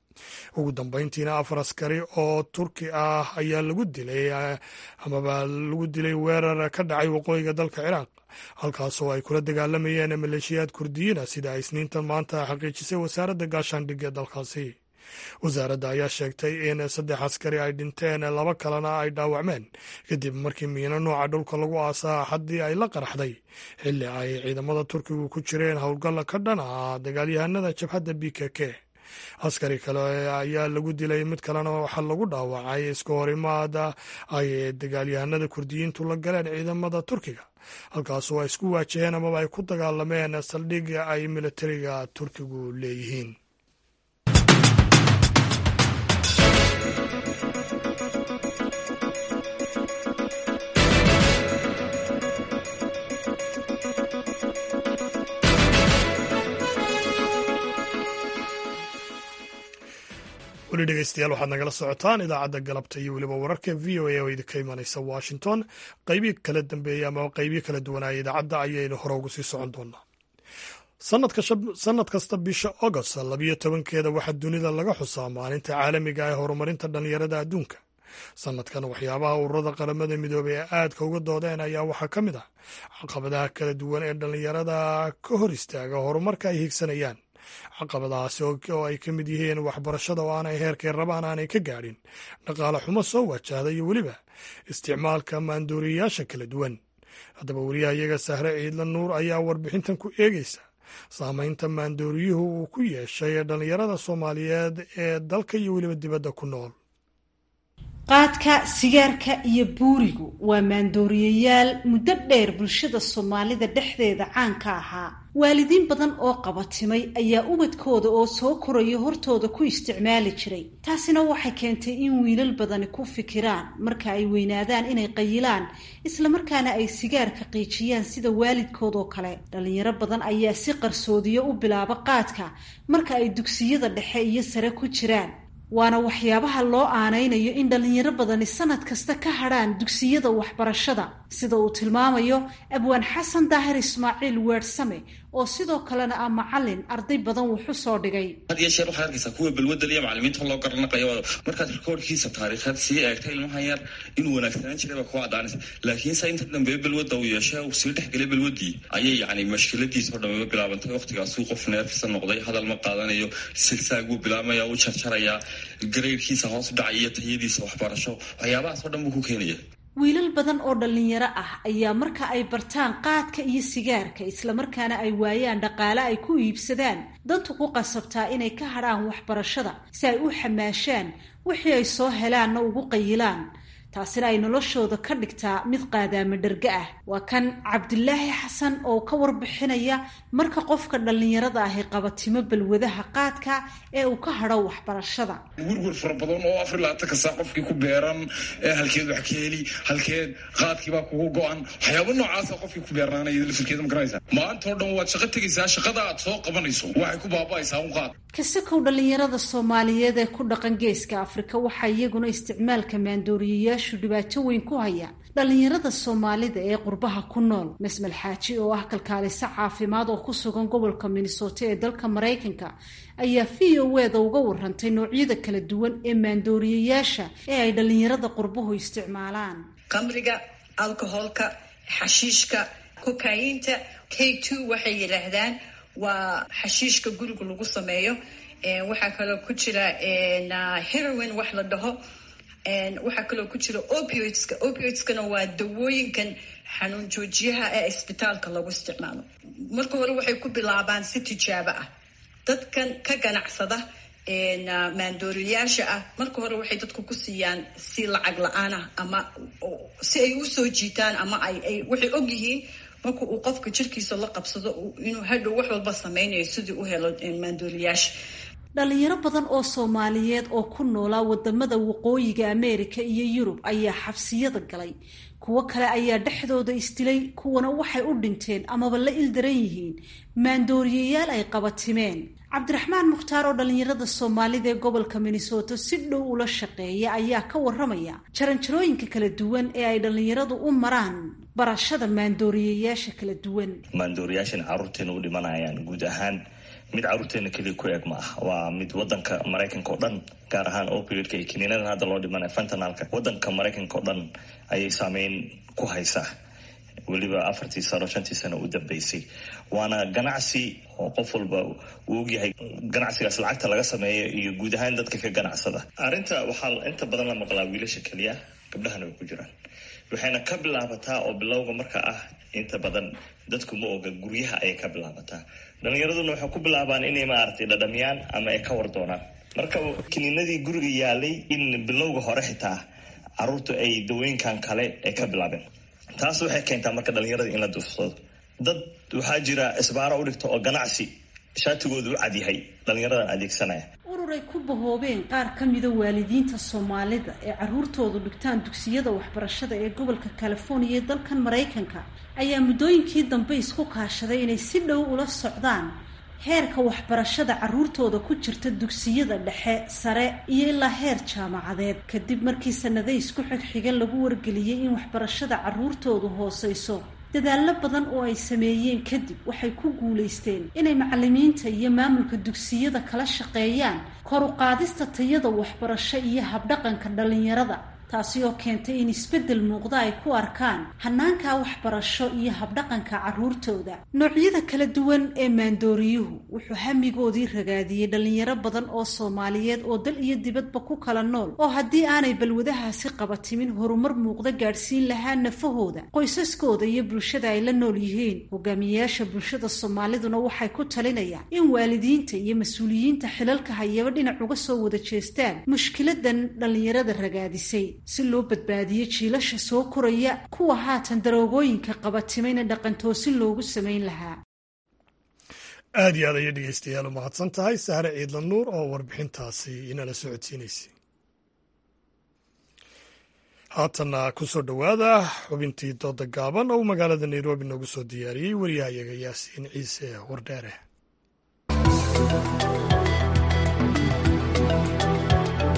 ugu dambayntiina afar askari oo turki ah ayaa lagu dilay amaba lagu dilay weerar ka dhacay waqooyiga dalka ciraaq halkaasoo ay kula dagaalamayeen maleeshiyaad kurdiyiina sida ay isniintan maanta xaqiijisay wasaaradda gaashaandhig ee dalkaasi wasaaradda ayaa sheegtay in saddex askari ay dhinteen laba kalena ay dhaawacmeen kadib markii miino nooca dhulka lagu aasaa xaddii ay la qaraxday xilli ay ciidamada turkigu ku jireen howlgalla ka dhan ah dagaalyahanada jabhadda b k k askari kale ayaa lagu dilay mid kalena waxaa lagu dhaawacay iska horimaada ay dagaalyahanada kurdiyiintu la galeen ciidamada turkiga halkaasoo ay isku waajaheen amaba ay ku dagaalameen saldhigga ay militariga turkigu leeyihiin weli dhegeystayaal waxaad nagala socotaan idaacadda galabta iyo weliba wararka v o a oo idinka imanaysa washington qaybii kala dambeeyey ama qaybii kala duwanaaya idaacadda ayaynu hore ugu sii socon doonaa sanad kasta bisha agost labiyo tobankeeda waxaa dunida laga xusaa maalinta caalamiga ee horumarinta dhallinyarada adduunka sanadkan waxyaabaha ururada qaramada midoobey ee aadka uga doodeen ayaa waxaa ka mid ah caqabadaha kala duwan ee dhallinyarada ka hor istaaga horumarka ay higsanayaan caqabadahaasi oo ay ka mid yihiin waxbarashada oo aanay heerkay rabaan aanay ka gaadhin dhaqaale xumo soo wajahda iyo weliba isticmaalka maandooriyayaasha kala duwan haddaba weliyaha iyaga sahre ciidla nuur ayaa warbixintan ku eegeysa saamaynta maandooriyuhu uu ku yeeshay dhallinyarada soomaaliyeed ee dalka iyo weliba dibadda ku nool qaadka sigaarka iyo buurigu waa maandooriyayaal muddo dheer bulshada soomaalida dhexdeeda caan ka ahaa waalidiin badan oo qabatimay ayaa ubadkooda oo soo koraya hortooda ku isticmaali jiray taasina waxay keentay in wiilal badani ku fikiraan marka ay weynaadaan inay qayilaan islamarkaana ay sigaarka qiijiyaan sida waalidkoodoo kale dhallinyaro badan ayaa si qarsoodiyo u bilaaba qaadka marka ay dugsiyada dhexe iyo sare ku jiraan waana waxyaabaha loo aanaynayo in dhallinyaro badani sanad kasta ka hadhaan dugsiyada waxbarashada sida uu tilmaamayo abwaan xasan daahir ismaaciil weersame oo sidoo kalena ah macalin arday badan wuxu soo dhigay had iyo sheer waxaad arkaysaa kuwa balwadal iyo macalimiinta loo garanaqayo markaad rikoorkiisa taariikheed sii eegta ilmahan yar inuu wanaagsanaan jiray baa kuwa caddaanaysa laakiinse inta dambe balwadda uu yeeshe uu sii dhexgelay balwaddii ayay yacni mashkiladiisa oo dhamaba bilaabantay waqtigaasuu qof neerfisa noqday hadal ma qaadanayo silsaag buu bilaabmaya u jarjarayaa gareyrkiisa hoos u dhacay iyo tayadiisa waxbarasho waxyaabahaas oo dhan buu ku keenaya wiilal badan oo dhallinyaro ah ayaa marka ay bartaan qaadka iyo sigaarka islamarkaana ay waayaan dhaqaale ay ku iibsadaan dantu ku qasabtaa inay ka hadhaan waxbarashada si ay u xamaashaan wixii ay soo helaanna ugu qayilaan taasina ay noloshooda ka dhigtaa mid qaadaama dherga ah waa kan cabdilaahi xasan oo ka warbixinaya marka qofka dhallinyarada ahi qabatimo balwadaha qaadka ee uu ka hadho waxbarashada werwer fara badan oo afar labaatanka saa qofkii ku beeran ee halkeed wax ka heli halkeed qaadkiibaa kugu go-an waxyaaba noocaasa qofkii ku beernaanaya lafirkeeda ma garanaysa maantao dhan waad shaqo tegaysaa shaqada aad soo qabanayso waxay ku baaba'aysaa un qaad kasakow dhallinyarada soomaaliyeed ee ku dhaqan geeska afrika waxaa iyaguna isticmaalka maandooriyayaashu dhibaato weyn ku hayaan dhallinyarada soomaalida ee qurbaha ku nool mesmel xaaji oo ah kalkaaliso caafimaad oo ku sugan gobolka minnesota ee dalka maraykanka ayaa v o eda uga warantay noocyada kala duwan ee maandooriyayaasha ee ay dhallinyarada qurbuhu isticmaalaan qamriga alcoholka xashiishka kokayinta k two waxay yidhaahdaan waa xashiishka guriga lagu sameeyo waxaa kaloo ku jira heroin wax la dhaho waxaa kaloo ku jira opioidska opioidskana waa dawooyinkan xanuun joojiyaha ee isbitaalka lagu isticmaalo marka hore waxay ku bilaabaan si tijaabo ah dadkan ka ganacsada maandooriyaasha ah marka hore waxay dadku ku siiyaan si lacag la-aan ah ama si ay usoo jiitaan ama ay waxay og yihiin marka uu qofka jirkiisa la qabsado inuu hadhow wax walba sameynayo sidii u helo maandooriyaasha dhalinyaro badan oo soomaaliyeed oo ku noolaa wadamada waqooyiga ameerika iyo yurub ayaa xabsiyada galay kuwo kale ayaa dhexdooda isdilay kuwana waxay u dhinteen amaba la ildaran yihiin maandooriyayaal ay qabatimeen cabdiraxmaan mukhtaar oo dhallinyarada soomaalida ee gobolka minnesota si dhow ula shaqeeya ayaa ka waramaya jaranjarooyinka kala duwan ee ay dhallinyaradu u maraan barashada maandooriyayaasha kala duwan maandooriyaashan caruurteena u dhimanayaan guud ahaan mid caruurteena keliya ku eeg ma ah waa mid wadanka maraykanka oo dhan gaar ahaan opioidka iyo kiniinadan hadda loo dhimanaya fentanalka wadanka maraykanka oo dhan ayay saameyn ku haysaa weliba afartii sano shantii sano u dambeysay waana ganacsi oo qof walba uu ogyahay ganacsigaas lacagta laga sameeyo iyo guud ahaan dadka ka ganacsada arrinta waxaa inta badan la maqlaa wiilasha keliya gabdhahana way ku jiraan waxayna ka bilaabataa oo bilowga marka ah inta badan dadku ma oga guryaha ayay ka bilaabataa dhalinyaraduna waxay ku bilaabaan inay maaragtay dhadhamiyaan ama ay ka war doonaan marka kiniinadii guriga yaalay in bilowga hore xitaa caruurtu ay dawooyinkan kale ay ka bilaabeen taas waxay keentaa marka dhalinyarada in la duufsado dad waxaa jira isbaaro u dhigta oo ganacsi shaatigoodu u cadyahay dhalinyaradan adeegsanaya ururay ku bahoobeen qaar ka mida waalidiinta soomaalida ee caruurtoodu dhigtaan dugsiyada waxbarashada ee gobolka californiya ee dalkan maraykanka ayaa muddooyinkii dambe isku kaashaday inay si dhow ula socdaan heerka waxbarashada caruurtooda ku jirta dugsiyada dhexe sare iyo ilaa heer jaamacadeed kadib markii sanade isku xigxiga lagu wargeliyey in waxbarashada caruurtoodu hooseyso dadaallo badan oo ay sameeyeen kadib waxay ku guulaysteen inay macalimiinta iyo maamulka dugsiyada kala shaqeeyaan kor u qaadista tayada waxbarasho iyo habdhaqanka dhallinyarada taasi oo keentay in isbeddel muuqda ay ku arkaan hanaanka waxbarasho iyo habdhaqanka caruurtooda noocyada kala duwan ee maandooriyuhu wuxuu hamigoodii ragaadiyey dhallinyaro badan oo soomaaliyeed oo dal iyo dibadba ku kala nool oo haddii aanay balwadahaasi qabatimin horumar muuqda gaadhsiin lahaa nafahooda qoysaskooda iyo bulshada ay la nool yihiin hogaamiyeyaasha bulshada soomaaliduna waxay ku talinayaan in waalidiinta iyo mas-uuliyiinta xilalka hayaba dhinac uga soo wada jeestaan mushkiladan dhallinyarada ragaadisay si loo badbaadiyo jiilasha soo koraya kuwa haatan daroogooyinka qabatimayna dhaqantoosin loogu samayn lahaa aad iyo aad ayay dhegeystayaal u mahadsan tahay sahre ciidla nuur oo warbixintaasi inala socodsiinaysay haatanna ku soo dhowaada xubintii dooda gaaban oo magaalada nairobi noogu soo diyaariyey waryahayaga yaasiin ciise wardheere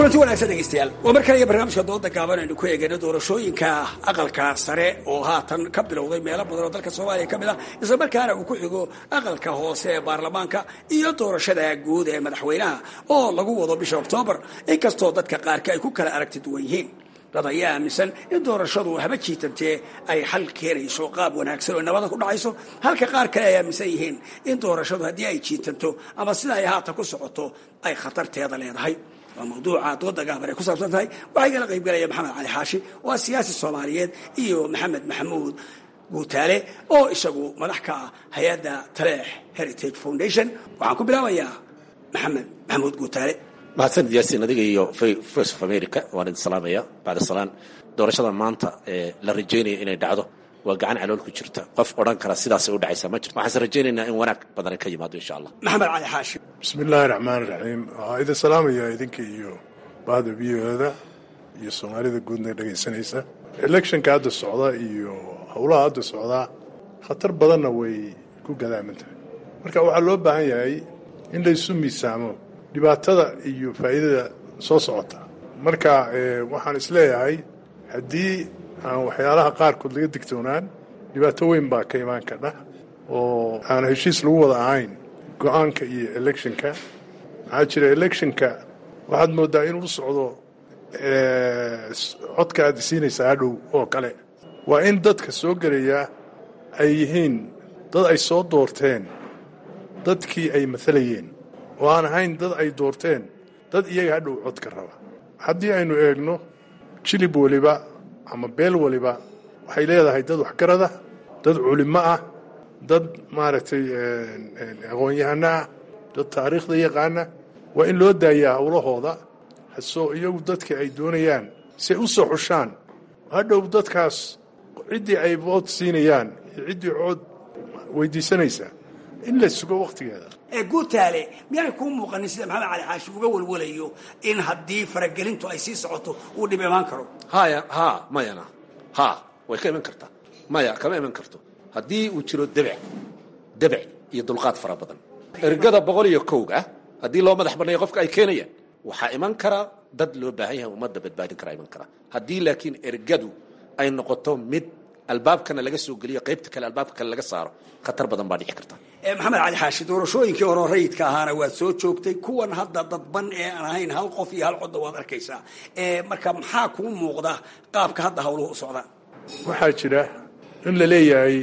kulanti wanaagsan dhegeystayaal waa mar kale iyo barnaamijka dooda gaaban aynu ku eegayno doorashooyinka aqalka sare oo haatan ka bilowday meelo badan oo dalka soomaaliya ka mid ah isla markaana uu ku xigo aqalka hoose ee baarlamaanka iyo doorashada guud ee madaxweynaha oo lagu wado bisha oktoobar inkastoo dadka qaarka ay ku kala aragti duwan yihiin dad ayaa aaminsan in doorashadu haba jiitantee ay xal keenayso qaab wanaagsan oo nabada ku dhacayso halka qaar kale ay aaminsan yihiin in doorashadu haddii ay jiitanto ama sida ay haatan ku socoto ay khatarteeda leedahay waa mawduuca dooda gaaban ay ku saabsan tahay waxaa igala qayb galaya maxamed cali xaashi oo ah siyaasi soomaaliyeed iyo maxamed maxamuud guutaale oo isagu madax ka ah hay-adda taleex heritage foundation waxaan ku bilaabayaa maxamed maxamuud guutaale mahadsanid yaasin adiga iyo voice of america waan idin salaamaya bacda salaan doorashada maanta ee la rajaynaya inay dhacdo waa gacan calool ku jirta qof odhan kara sidaasay u dhacaysaa ma jirto waxaanse rajaynaynaa in wanaag badan ka yimaado insha allah maxamed cali xaashi bismi illaahi raxmaan raxiim waxaa idin salaamaya idinka iyo bahda v o-da iyo soomaalida guudna dhegaysanaysa electionka hadda socda iyo howlaha hadda socdaa khatar badanna way ku gadaaman tahay marka waxaa loo baahan yahay in laysu miisaamo dhibaatada iyo faa'iidada soo socota marka waxaan isleeyahay haddii aan waxyaalaha qaarkood laga digtoonaan dhibaato weyn baa ka imaan kadha oo aan heshiis lagu wada ahayn go-aanka iyo electionka maxaa jira electionka waxaad moodaa inuu u socdo codka aad siinaysaa hadhow oo kale waa in dadka soo gelaya ay yihiin dad ay soo doorteen dadkii ay maalayeen oo aan ahayn dad ay doorteen dad iyaga hadhow codka raba haddii aynu eegno jilib weliba ama beel waliba waxay leedahay dad waxgarada dad culimo ah dad maaragtay aqoon-yahano ah dad taariikhda yaqaana waa in loo daayaa howlahooda hasoo iyagu dadka ay doonayaan si ay u soo xushaan hadhow dadkaas ciddii ay vood siinayaan iyo ciddii cood weydiisanaysaa in la sugo wakhtigeeda ee guutaale miyaanay kuu muuqanin sida maxamed cali xaashi uga walwalayo in haddii faragelintu ay sii socoto uu dhib imaan karo haya ha mayana ha way ka iman kartaa maya kama iman karto haddii uu jiro debec debec iyo dulqaad fara badan ergada boqol iyo kowga haddii loo madax banneeyo qofka ay keenayaan waxaa iman kara dad loo baahan yahay ummadda badbaadin karaa iman kara haddii laakiin ergadu ay noqoto mid albaabkana laga soo geliyo qaybta kale albaabka kale laga saaro khatar badan baa dhici karta maxamed cali xaashi doorashooyinkii hore rayidka ahaana waad soo joogtay kuwan hadda dadban ee aan ahayn hal qof iyo hal codda waad arkaysaa marka maxaa kuu muuqda qaabka hadda hawluhu u socdaan waxaa jira in la leeyahay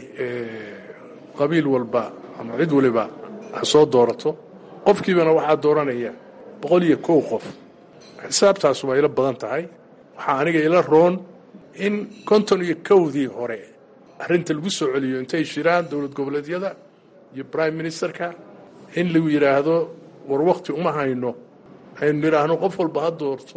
qabiil walba ama cid waliba ha soo doorato qofkiibana waxaa dooranaya boqol iyo kow qof xisaabtaas waa ila badan tahay waxaa aniga ila roon in konton iyo kowdii hore arrinta lagu soo celiyo intay shiraan dowlad goboleedyada iyo brime ministerka in lagu yidhaahdo war wakti uma hayno aynu nidhaahno qof walba ha doorto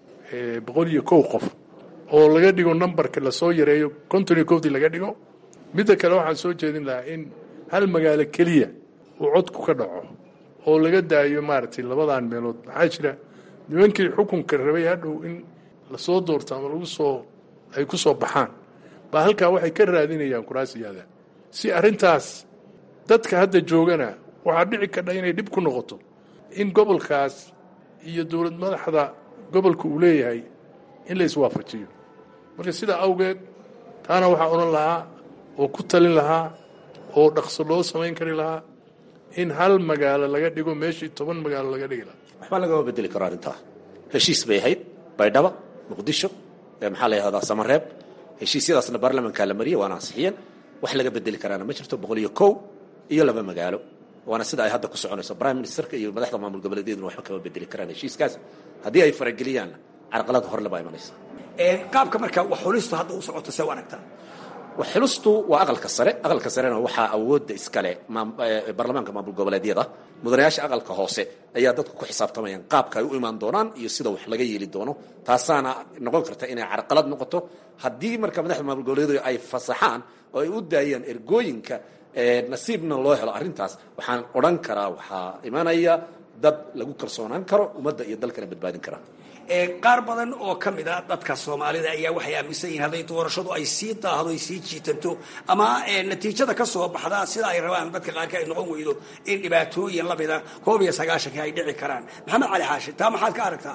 boqol iyo kow qof oo laga dhigo numbarka lasoo yareeyo konton iyo kowdii laga dhigo midda kale waxaan soo jeedin lahaa in hal magaalo keliya uu codku ka dhaco oo laga daayo maaragtay labadan meelood maxaa jira nimankii xukunka rabay hadhow in lasoo doorto ama lagu soo ay ku soo baxaan baa halkaa waxay ka raadinayaan kuraasiyaada si arrintaas dadka hadda joogana waxaa dhici kadha inay dhib ku noqoto in gobolkaas iyo dowlad madaxda gobolka uu leeyahay in la iswaafajiyo marka sidaa awgeed taana waxaa odhan lahaa oo ku talin lahaa oo dhaqso loo samayn kari lahaa in hal magaalo laga dhigo meeshii toban magaalo laga dhigi lahaa waxba lagama bedeli karo arrintaa heshiis bay ahayd baydhaba muqdisho maxaa la yahdaa samareeb heshiisyadaasna baarlamankaa la mariyey waana ansixiyeen wax laga bedeli karaana ma jirto boqol iyo kow iyo laba magaalo waana sida ay hadda ku soconayso prime ministerka iyo madaxda maamul goboleedyaduna waxba kama bedeli karaan heshiiskaas haddii ay farageliyaanna carqalad horle baa imanaysa qaabka marka wax xulistu hadda u socoto see u aragtaa xulistu waa aqalka sare aqalka sarena waxaa awoodda iskale baarlamaanka maamul goboleedyada mudanayaasha aqalka hoose ayaa dadku ku xisaabtamayaan qaabka ay u imaan doonaan iyo sida wax laga yeeli doono taasaana noqon karta inay carqalad noqoto haddii marka madaxda maamul goboleedyadu ay fasaxaan oo ay u daayaan ergooyinka nasiibna loo helo arrintaas waxaan odhan karaa waxaa imanaya dad lagu kalsoonaan karo ummadda iyo dalkana badbaadin kara qaar badan oo ka mid a dadka soomaalida ayaa waxay aaminsan yihiin hadday doorashadu ay sii daahdo ay sii jiitanto ama natiijada ka soo baxda sida ay rabaan dadka qaarka ay noqon weydo in dhibaatooyin lamida koob iyo sagaashanka ay dhici karaan maxamed cali xaashi taa maxaad ka aragtaa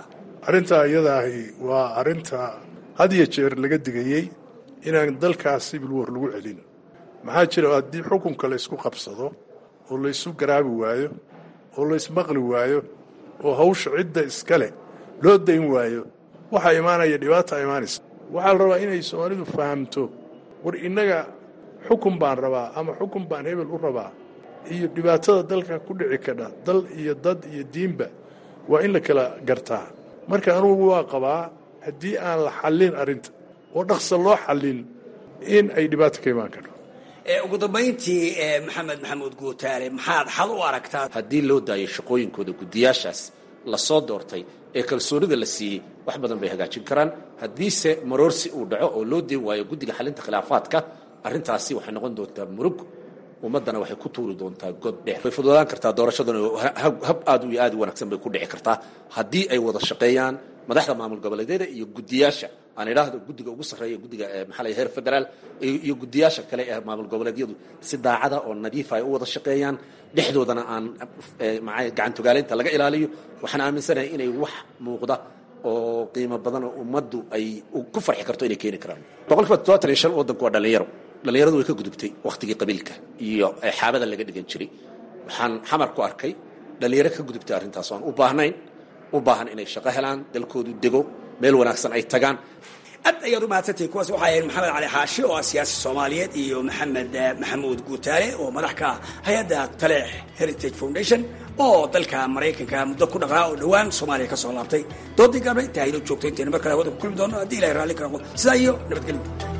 arrintaa iyada ahi waa arrinta had iyo jeer laga digayey inaan dalkaas civil war lagu celin maxaa jira haddii xukunka la ysku qabsado oo la ysu garaabi waayo oo la ysmaqli waayo oo hawsha cidda iskale loo dayn waayo waxaa imaanaya dhibaata imaanaysa waxaa la rabaa inay soomaalidu fahamto war innaga xukun baan rabaa ama xukun baan hebel u rabaa iyo dhibaatada dalka ku dhici kadha dal iyo dad iyo diinba waa in la kala gartaa marka anugu waa qabaa haddii aan la xallin arrinta oo dhaqsa loo xallin in ay dhibaato ka imaan karto ugu dambayntii maxamed maxamuud guutaale maxaad xal u aragtaa haddii loo daayo shaqooyinkooda guddiyaashaas lasoo doortay ee kalsoonida la siiyey wax badan bay hagaajin karaan haddiise maroorsi uu dhaco oo loo deen waayo guddiga xalinta khilaafaadka arrintaasi waxay noqon doontaa murug ummaddana waxay ku tuuri doontaa god dheer way fududaan kartaa doorashaduna hab aad iyo aad u wanaagsan bay ku dhici kartaa haddii ay wada shaqeeyaan madaxda maamul goboleedyada iyo guddiyaasha aan idhaahdo guddiga ugu sarreeya guddiga maxaa la heer federaal iyo guddiyaasha kale ee maamul goboleedyadu si daacada oo nadiifa ay u wada shaqeeyaan dhexdoodana aan gacantogaalaynta laga ilaaliyo waxaan aaminsanahay inay wax muuqda oo qiimo badan oo ummaddu ay ku farxi karto inay keeni karaan boqolkiiba toddobaatan iyo shan waddanku waa dhallinyaro dhallinyaradu way ka gudubtay wakhtigii qabiilka iyo xaabada laga dhigan jiray waxaan xamar ku arkay dhallinyaro ka gudubtay arrintaas aan u baahnayn u baahan inay shaqo helaan dalkoodu dego meel wanaagsan ay tagaan aad ayaad u mahadsantahay kuwaas waxaa ahayd maxamed cali xaashi oo ah siyaasi soomaaliyeed iyo maxamed maxamuud guutaale oo madax ka ah hay-adda taleex heritage foundation oo dalka maraykanka muddo ku dhaqaa oo dhowaan soomaaliya ka soo laabtay doodii gaabna intaa inoo joogto intaynu mar kale hawada ku kulmi doono haddii ilahay raalli ka noqdo sidaa iyo nabadgelyo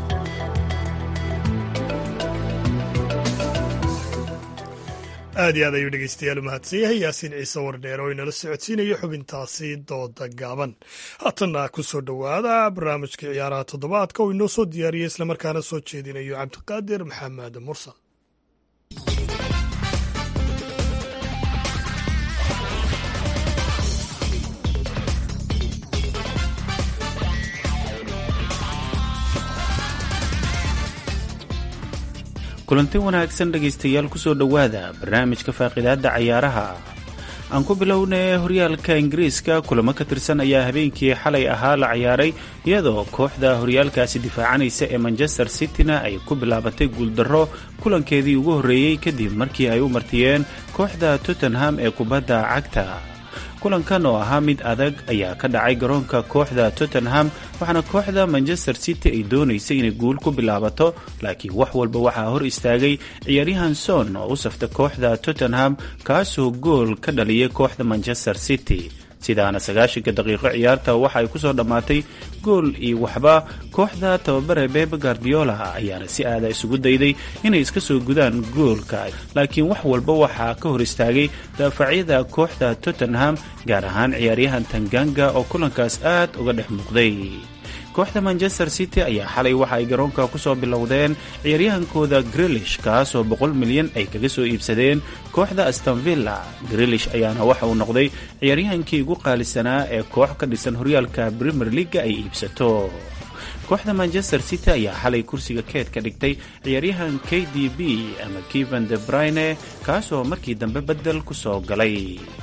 aad iyo aad ayuu dhegeystayaal u mahadsan yahay yaasiin ciise wardheer oo inala socodsiinayo xubintaasi dooda gaaban haatanna ku soo dhowaada barnaamijka ciyaaraha toddobaadka oo inoo soo diyaariyey islamarkaana soo jeedinayo cabdiqaadir maxamed mursal kulanti wanaagsan dhegaystayaal kusoo dhowaada barnaamijka faaqidaadda cayaaraha aan ku bilownay horyaalka ingiriiska kulamo ka tirsan ayaa habeenkii xalay ahaa la ciyaaray iyadoo kooxda horyaalkaasi difaacanaysa ee manchester cityna ay ku bilaabatay guuldarro kulankeedii ugu horreeyey kadib markii ay u martiyeen kooxda tottenham ee kubadda cagta kulankan oo ahaa mid adag ayaa ka dhacay garoonka kooxda tottenham waxaana kooxda manchester city ay doonaysay inay guul ku bilaabato laakiin wax walba waxaa hor istaagay ciyaaryahan son oo u safta kooxda tottenham kaasoo gool ka dhaliyay kooxda manchester city sidaana sagaashanka daqiiqo ciyaarta waxa ay kusoo dhammaatay gool iyo waxba kooxda tababare bebe guardiola ayaana si aada isugu dayday inay iska soo gudaan goolka laakiin wax walba waxaa ka hor istaagay daafacyada kooxda tottenham gaar ahaan ciyaaryahan tanganga oo kulankaas aad uga dhex muuqday kooxda manchester city ayaa xalay waxa ay garoonka kusoo bilowdeen ciyaaryahankooda grilish kaasoo boqol milyan ay kaga soo iibsadeen kooxda astonvilla grilish ayaana waxa uu noqday ciyaaryahankii ugu qaalisanaa ee koox ka dhisan horyaalka premier leaga ay iibsato kooxda manchester city ayaa xalay kursiga keed ka dhigtay ciyaaryahan k d b ama kevan de brine kaasoo markii dambe bedel ku soo galay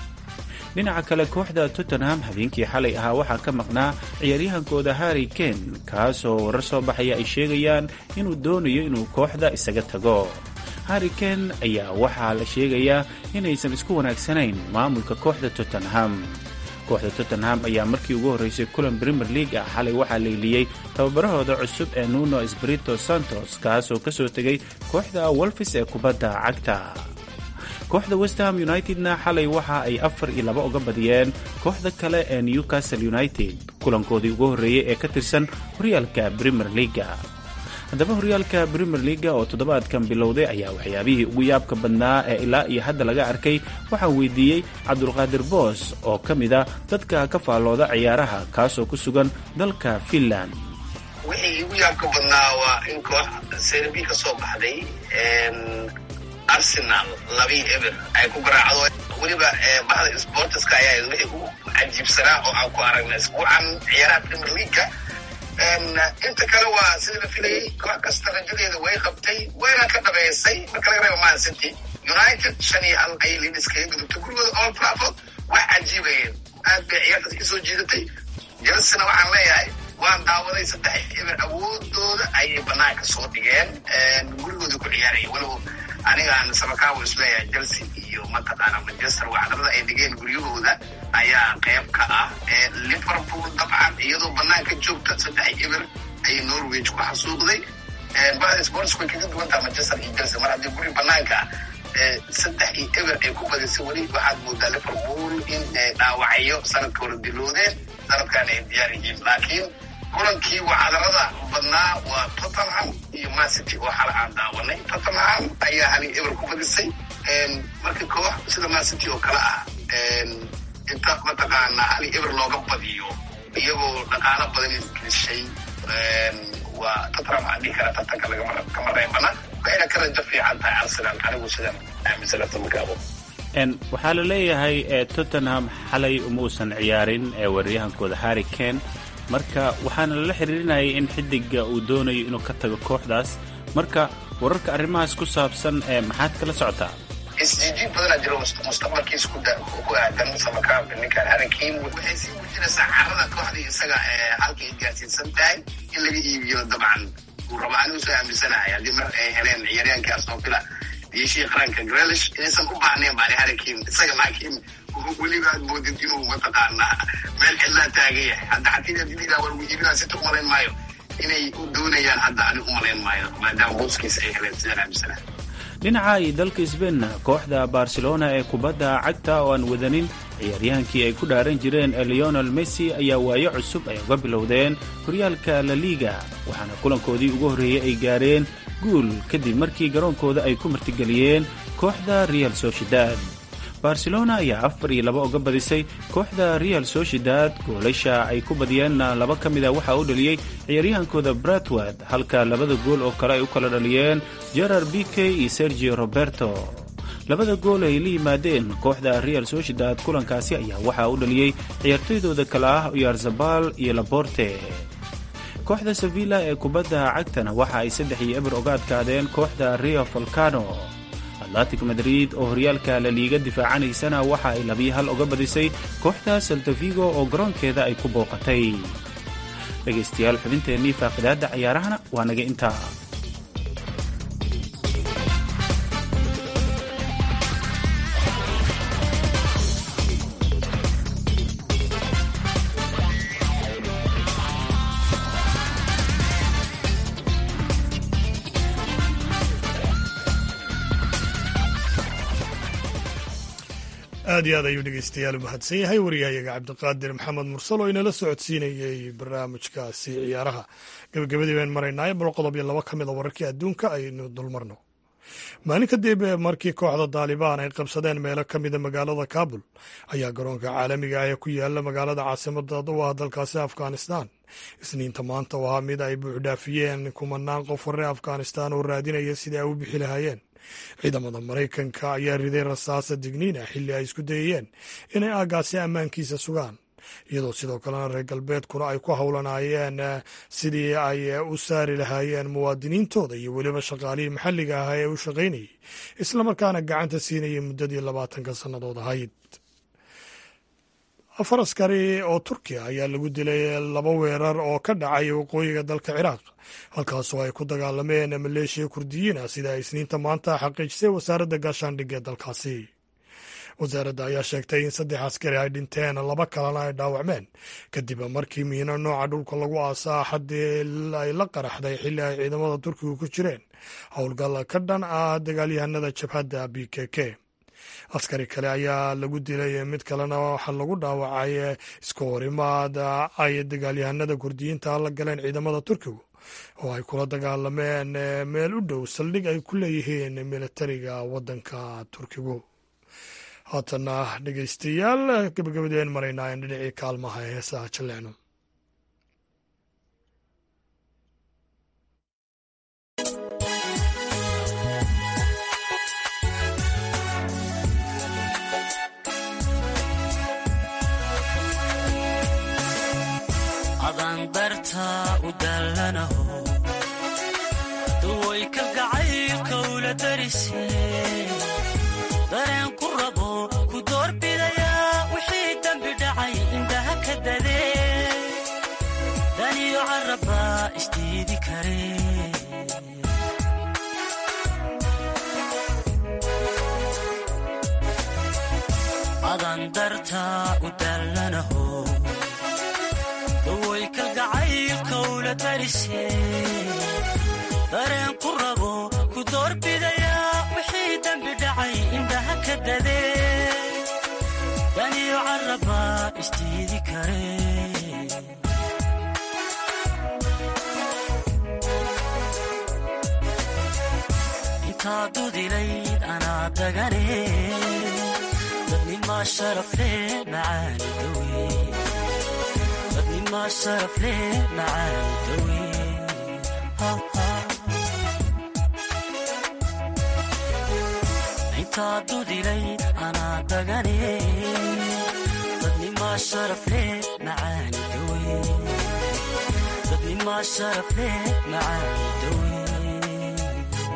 dhinaca kale kooxda tottenham habeenkii xalay ahaa waxaa ka maqnaa ciyaaryahankooda harry kane kaasoo warar soo baxaya ay sheegayaan inuu doonayo inuu kooxda isaga tago harry kane ayaa waxaa la sheegayaa inaysan isku wanaagsanayn maamulka kooxda tottenham kooxda tottenham ayaa markii ugu horreysay kulan premier league ah xalay waxaa leyliyey tababarahooda cusub ee nuno esbrito santos kaasoo ka soo tegay kooxda wolfis ee kubadda cagta kooxda westham unitedna xalay waxa ay afar iyo laba uga badiyeen kooxda kale ee newcastle united kulankoodii ugu horreeyey ee ka tirsan horyaalka premier leaga haddaba horyaalka premier leaga oo toddobaadkan bilowday ayaa waxyaabihii ugu yaabka badnaa ee ilaa iyo hadda laga arkay waxaa weydiiyey cabdulqaadir boos oo ka mid a dadka ka faallooda ciyaaraha kaasoo ku sugan dalka finland wixii igu yaabka badnaa waa in koox serbi ka soo baxday arsenal labii eber ay ku garaacdo weliba bahda sportiska ayaa wixii ugu cajiibsanaa oo aan ku aragnay isbuucan ciyaaraha premier leagueka inta kale waa sida la filayay koox kasta rajadeeda way qabtay wayna ka dhabeysay marka laga reebo man city united shan iyo hal ayay lidis kaga gudubtay gurigooda old trafford wax cajiibayeen aad bay ciyaartaas ka soo jiidatay jelsena waxaan leeyahay waan daawaday saddex eber awoodooda ayay banaanka soo dhigeen gurigooda ku ciyaaraya walow anigaan sabakaawo isleeyahay chelsea iyo mataqaana manchester wacdarada ay dhigeen guryahooda ayaa qayb ka ah liverpool dabcan iyadoo banaanka joogta saddex eber ayay norwich ku xasuuqday bahda sports way kaga duwantaha manchester iyo chelsea mar haddii guri banaanka saddex iyo eber ay ku badisay weli waxaad moodaa liverpool in dhaawacyo sanadka hore diloodeen sanadkan ay diyaar yihiin laakiin kulankii wacdarada badnaa waa tottenham iyo mancity oo xala aan daawanay tottenham ayaa hali eber ku badisay marka koox sida mancity oo kale ah inta mataqaana hali eber looga badiyo iyagoo dhaqaalo badan isgelishay waa tottenham aan dhihi kara tartanka kama reebana waxayna ka rajo fiican tahay arsenal anigu sidan aaminsanaata markaabo waxaa la leeyahay tottenham xalay uma uusan ciyaarin weeraryahankooda harry kane marka waxaana lala xiriirinayay in xidiga uu doonayo inuu ka tago kooxdaas marka wararka arrimahaas ku saabsan maxaad kala socotaa isjiijiin badanaa jiro mustaqbalkiisa ku aadan samakaabka ninkan harankiin waxay sii muujinaysaa carada kooxdii isaga halka ay gaarsiinsan tahay in laga iibiyo dabcan uu rabo anigu soo aaminsanahay haddii mar ay heleen ciyaaryaanka aston villa diishii qaranka grelish inaysan u baahnayn baani harankiin isaga laakiin weliba aad moodid inuu mataqaanaa meel cidlaa taagan yahay hadda xatii adilidaa war iibinaa sita umalayn maayo inay u doonayaan hadda ani umalayn maayo maadaama booskiisa ay heleen sidaan aaminsanahay dhinaca iyo dalka sbainna kooxda barcelona ee kubadda cagta oo aan wadanin ciyaaryahankii ay ku dhaaran jireen leonel messi ayaa waayo cusub ay uga bilowdeen horyaalka la liga waxaana kulankoodii ugu horreeyey ay gaareen guul kadib markii garoonkooda ay ku martigeliyeen kooxda real sociedad barcelona ayaa afar iyo laba uga badisay kooxda real sociedad goolasha ay ku badiyeenna laba ka mida waxaa u dhaliyey ciyaaryahankooda bratward halka labada gool oo kale ay u kala dhaliyeen gerard bike iyo sergio roberto labada gool ay la yimaadeen kooxda real sociedad kulankaasi ayaa waxaa u dhaliyey ciyaartoydooda kale ah uyarzabal iyo laborte kooxda sevilla ee kubadda cagtana waxa ay saddex iyo eber uga adkaadeen kooxda rio volcano atlantic madrid oo horyaalka la liiga difaacanaysana waxa ay labiyo hal uga badisay kooxda saltavigo oo garoonkeeda ay ku booqatay dhegaystayaal xubinteennii faaqidaadda ciyaarahana waa naga intaa aad iyo aad ayuu dhegeystayaal u mahadsan yahay wariyahayaga cabdiqaadir maxamed mursal oo inala socodsiinayey barnaamijkaasi ciyaaraha gabagabadii baan maraynaayo bal qodob iyo laba ka mid a wararkii adduunka aynu dulmarno maalin kadib markii kooxda daalibaan ay qabsadeen meelo ka mida magaalada kabul ayaa garoonka caalamiga ah ee ku yaala magaalada caasimada u ah dalkaasi afghanistan isniinta maanta oo ahaa mid ay buuxdhaafiyeen kumanaan qof hore afghanistan oo raadinaya sidai ay u bixi lahaayeen ciidamada maraykanka ayaa riday rasaasa digniina xilli ay isku dayayeen inay aagaasi ammaankiisa sugaan iyadoo sidoo kalena reer galbeedkuna ay ku howlanaayeen sidii ay u saari lahaayeen muwaadiniintooda iyo weliba shaqaalihii maxalliga ah ee u shaqaynayay islamarkaana gacanta siinayay muddadii labaatanka sannadood ahayd afar askari oo turkiya ayaa lagu dilay laba weerar oo ka dhacay waqooyiga dalka ciraaq halkaasoo ay ku dagaalameen maleeshiya kurdiyiina sida ay isniinta maanta xaqiijisay wasaaradda gaashaandhigga ee dalkaasi wasaaradda ayaa sheegtay in saddex askari ay dhinteen laba kalena ay dhaawacmeen kadib markii miino nooca dhulka lagu aasaa xaddii ay la qaraxday xilli ay ciidamada turkiga ku jireen howlgal ka dhan ah dagaalyahanada jabhadda b k k askari kale ayaa lagu dilay mid kalena waxaa lagu dhaawacay iska horimaad ay dagaalyahanada kurdiyiinta la galeen ciidamada turkigu oo ay kula dagaalameen meel u dhow saldhig ay ku leeyihiin militariga waddanka turkigu haatana dhegeystayaal gabagabadeen maraynaa in dhinacii kaalmaha ee heesaha jallecno adandarta u dallanaho duway kalgacaylka ula darise dareen ku rabo ku doorbidayaa wixii dembi dhacay indhaha ka dadee adan dartaa u dallanaho dawoy kalgacaylkowla darise dareen ku rabo ku doorbidayaa wixii dembi dhacay indhaha ka dadee daniyo carabaa isdiidi kare intaa dudilayd anaa dagane dadnimaa sharafle macaani dawe dadnimaa sharafle macaani dawe intaa dudilayd anaa dagane dadnimaa sharafle macaani dawe dadnimaa sharafle macaani dawe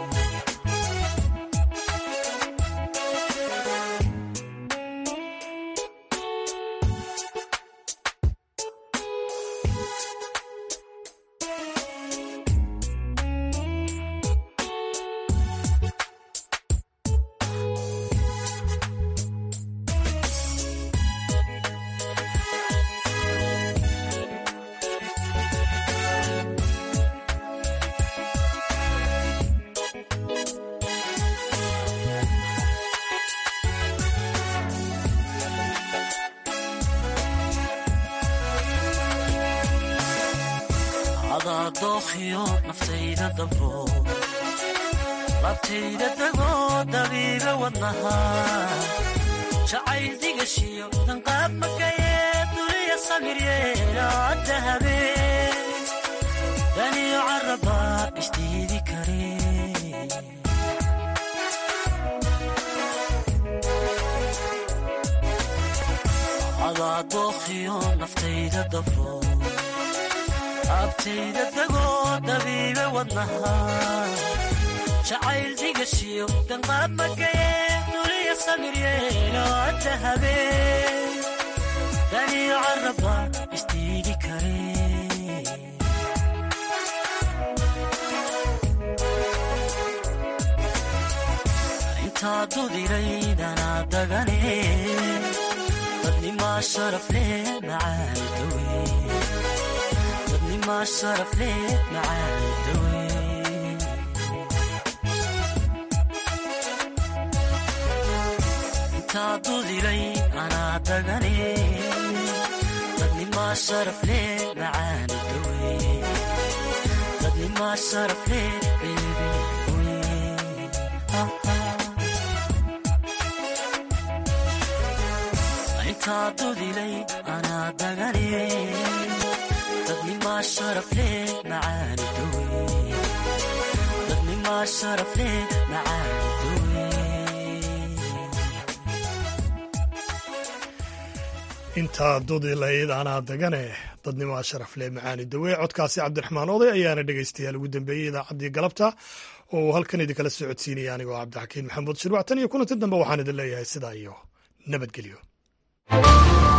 adaa dookhiyo naftayda dabro labtayda degoo dabiiga wadnaha jacayl digashiyo danqaab makayee duliya samiryeelaadda habeen daniyo carabaa isdiidi kare adaa dookhiyo naftayda dabro abtayda degoo dabiibe wadnaha jacayl digashiyo danqaab makayee duliya samiryeelo adda habeen daniyo caraba isdiidi kare intaa dudiraydanaa dagane dadnimaa sharafle macaani dawe dadnimaa sharafle macaani dawe intaa dudilay anaa dagane dadnimaa sharafle macaani dawe dadnimaa sharafle beebe intaa dudilay anaa dagane dadnimaa sharafle macaani dawe dadnimaa sharafle macaani dawe intaa dudilayd anaa dagane dadnimaa sharafle macaani dawe codkaasi cabdiraxmaan oday ayaana dhegaystayaal ugu dambeeyey idaacaddii galabta oo uu halkan idinkala socodsiinaya anigoo cabdixakiin maxamuud shirwac tan iyo kulanti dambe waxaan idin leeyahay sidaa iyo nabadgelyo